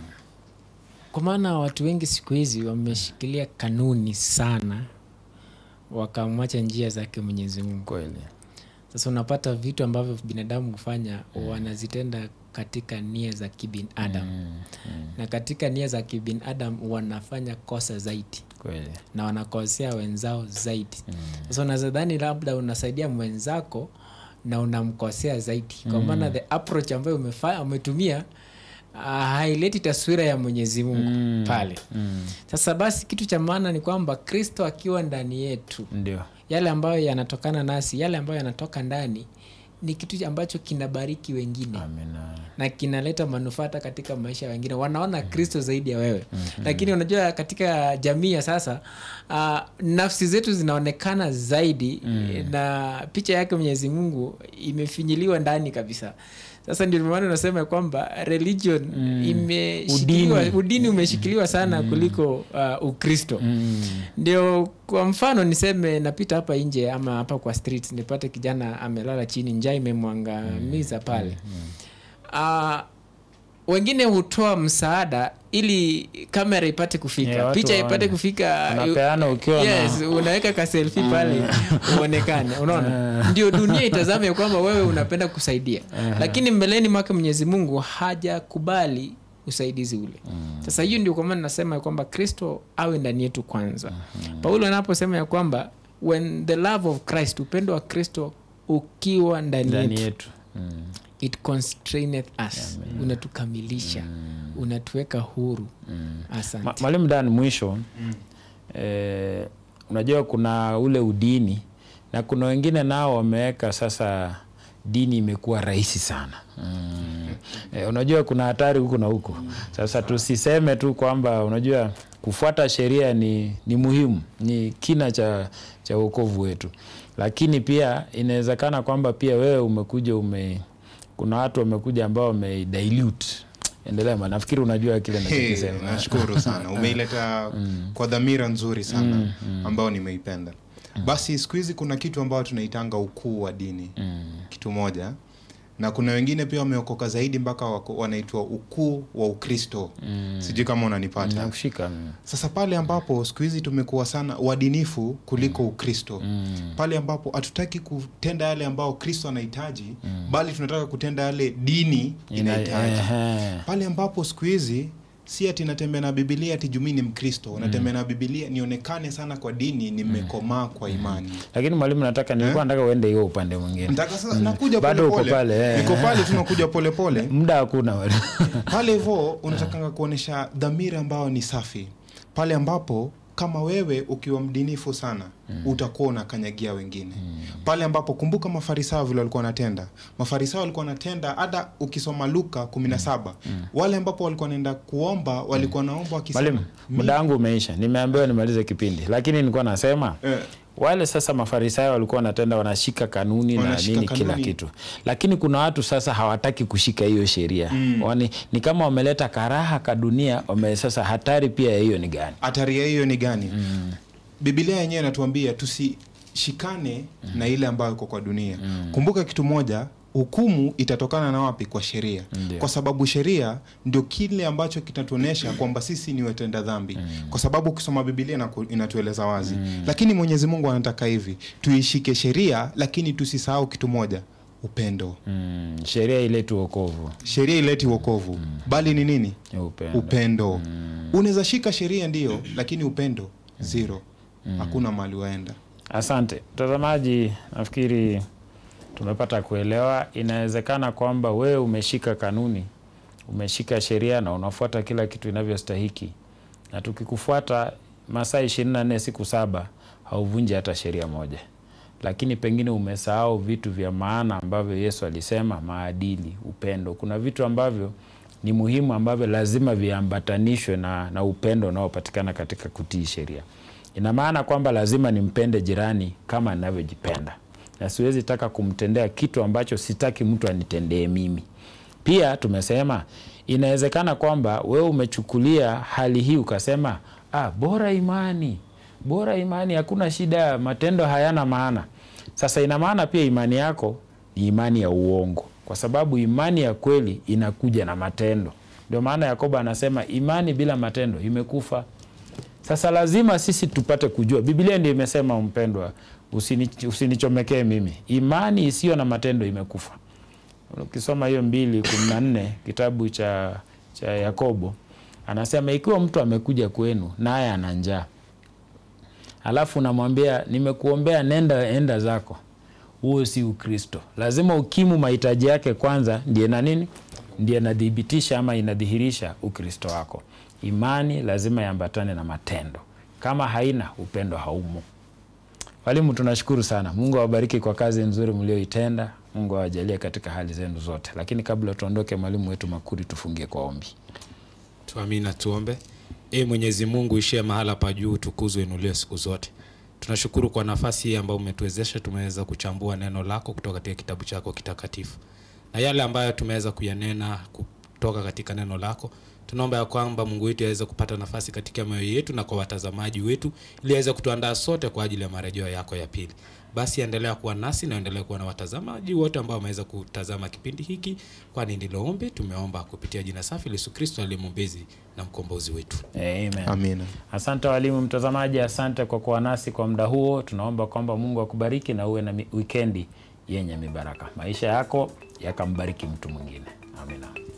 kwa maana watu wengi siku hizi wameshikilia kanuni sana wakamwacha njia zake mwenyezi mungu Kweli. sasa unapata vitu ambavyo binadamu hufanya wanazitenda katika nia za kibinadamu na katika nia za kibinadamu wanafanya kosa zaidi Kweli. na wanakosea wenzao zaidi sasa unazadhani labda unasaidia mwenzako na unamkosea zaidi kwa maana the approach ambayo umefa, umetumia uh, haileti taswira ya mwenyezi mungu pale sasa basi kitu cha maana ni kwamba kristo akiwa ndani yetu Ndio. yale ambayo yanatokana nasi yale ambayo yanatoka ndani ni kitu ambacho kinabariki wengine Amina. na kinaleta manufaa hata katika maisha ya wengine wanaona kristo zaidi ya wewe lakini unajua katika jamii ya sasa uh, nafsi zetu zinaonekana zaidi na picha yake mwenyezi mungu imefinyiliwa ndani kabisa sasa ndio maana unasema ya kwamba religion imeshikiliwa Udini. udini, umeshikiliwa sana kuliko uh, ukristo Mm. ndio kwa mfano niseme napita hapa nje ama hapa kwa street nipate kijana amelala chini njaa imemwangamiza pale Ah, wengine hutoa msaada ili kamera ipate kufika Yeah, watu picha waone. ipate kufika Unapeana ukiwa na- yes, unaweka kaselfi pale uonekane unaona ndio dunia itazame ya kwamba wewe unapenda kusaidia lakini mbeleni mwake mwenyezi mungu hajakubali usaidizi ule sasa hiyo ndio kwa maana nasema ya kwamba kristo awe ndani yetu kwanza paulo anaposema ya kwamba when the love of christ upendo wa kristo ukiwa ndani Ndani yetu yetu. Mm. it constraineth us unatukamilisha unatuweka huru asante Ma- Mwalimu Dan, mwisho eh, unajua kuna ule udini na kuna wengine nao wameweka sasa dini imekuwa rahisi sana mm. eh, unajua kuna hatari huku na huku sasa tusiseme tu kwamba unajua kufuata sheria ni, ni muhimu ni kina cha, cha uokovu wetu lakini pia inawezekana kwamba pia wewe umekuja ume kuna watu wamekuja ambao wamedilute endelea ma nafikiri unajua kile Hey, nachokisema nashukuru sana umeileta kwa dhamira nzuri sana ambayo nimeipenda basi siku hizi kuna kitu ambayo tunaitanga ukuu wa dini kitu moja na kuna wengine pia wameokoka zaidi mpaka wako- wanaitwa ukuu wa ukristo sijui kama unanipata nakushika sasa pale ambapo siku hizi tumekuwa sana uadinifu kuliko ukristo pale ambapo hatutaki kutenda yale ambao kristo anahitaji bali tunataka kutenda yale dini inahitaji pale ambapo siku hizi si ati natembea na bibilia ati jumii ni mkristo natembea na bibilia nionekane sana kwa dini nimekomaa kwa imani lakini mwalimu nataka nilikuwa nataka uende hiyo upande mwingine Nataka sasa nakuja Bado uko polepole pale, eh. niko pale tunakuja polepole muda hakuna pale hivyo unatakanga kuonyesha dhamira ambayo ni safi pale ambapo kama wewe ukiwa mdinifu sana utakuwa unakanyagia wengine pale ambapo kumbuka mafarisayo vile walikuwa wanatenda mafarisayo walikuwa wanatenda hata ukisoma luka 17 wale ambapo walikuwa wanaenda kuomba walikuwa naomba wakisema Mwalimu, "Mi- muda wangu umeisha, nimeambiwa nimalize kipindi, lakini nilikuwa nasema eh, wale sasa mafarisayo walikuwa wanatenda wanashika kanuni Wanashika na nini kila kanuni. kitu, lakini kuna watu sasa hawataki kushika hiyo sheria Wani, ni kama wameleta karaha ka dunia wame, sasa hatari pia ya hiyo ni gani? hatari ya hiyo ni gani bibilia yenyewe inatuambia tusishikane na ile ambayo iko kwa dunia kumbuka kitu moja hukumu itatokana na wapi kwa sheria Ndio. kwa sababu sheria ndio kile ambacho kitatuonyesha kwamba sisi ni watenda dhambi kwa sababu ukisoma bibilia inaku- inatueleza wazi lakini mwenyezi mungu anataka hivi tuishike sheria lakini tusisahau kitu moja upendo Mm, sheria ileti wokovu, sheria ileti wokovu bali ni nini ni upendo. upendo unaweza shika sheria ndio lakini upendo zero hakuna mahali waenda Asante mtazamaji, nafikiri tumepata kuelewa. Inawezekana kwamba wewe umeshika kanuni, umeshika sheria na unafuata kila kitu inavyostahiki, na tukikufuata masaa ishirini na nne siku saba hauvunji hata sheria moja, lakini pengine umesahau vitu vya maana ambavyo Yesu alisema, maadili, upendo. Kuna vitu ambavyo ni muhimu ambavyo lazima viambatanishwe na, na upendo unaopatikana katika kutii sheria. Ina maana kwamba lazima nimpende jirani kama ninavyojipenda, na siwezi taka kumtendea kitu ambacho sitaki mtu anitendee mimi. Pia tumesema inawezekana kwamba wewe umechukulia hali hii ukasema, ah, bora imani, bora imani, hakuna shida, matendo hayana maana. Sasa ina maana pia imani yako ni imani ya uongo, kwa sababu imani ya kweli inakuja na matendo. Ndio maana Yakobo anasema imani bila matendo imekufa. Sasa lazima sisi tupate kujua, Biblia ndio imesema, mpendwa, usini, usinichomekee mimi, imani isiyo na matendo imekufa. Ukisoma hiyo mbili kumi na nne kitabu cha, cha Yakobo anasema ikiwa mtu amekuja kwenu naye ana njaa, alafu unamwambia nimekuombea, nenda enda zako, huo si Ukristo. Lazima ukimu mahitaji yake kwanza, ndiye na nini, ndiye inadhibitisha ama inadhihirisha Ukristo wako. Imani lazima iambatane na matendo, kama haina upendo haumo. Walimu, tunashukuru sana. Mungu awabariki kwa kazi nzuri mlioitenda. Mungu awajalie katika hali zenu zote. Lakini kabla tuondoke, mwalimu wetu Makuri, tufungie kwa ombi. tuamina tuombe e mwenyezi mungu ishie mahala pa juu tukuzwe inuliwe siku zote tunashukuru kwa nafasi hii ambayo umetuwezesha tumeweza kuchambua neno lako kutoka katika kitabu chako kitakatifu na yale ambayo tumeweza kuyanena kutoka katika neno lako tunaomba ya kwamba mungu wetu aweze kupata nafasi katika mioyo yetu na kwa watazamaji wetu ili aweze kutuandaa sote kwa ajili ya marejeo yako ya pili basi endelea kuwa nasi na endelea kuwa na watazamaji wote ambao wameweza kutazama kipindi hiki kwani ndilo ombi tumeomba kupitia jina safi la yesu kristo aliye mwombezi na mkombozi wetu Amen. amina Asante walimu, mtazamaji, asante kwa kuwa nasi kwa muda huo. Tunaomba kwamba Mungu akubariki na uwe na mi- wikendi yenye mibaraka, maisha yako yakambariki mtu mwingine. Amina.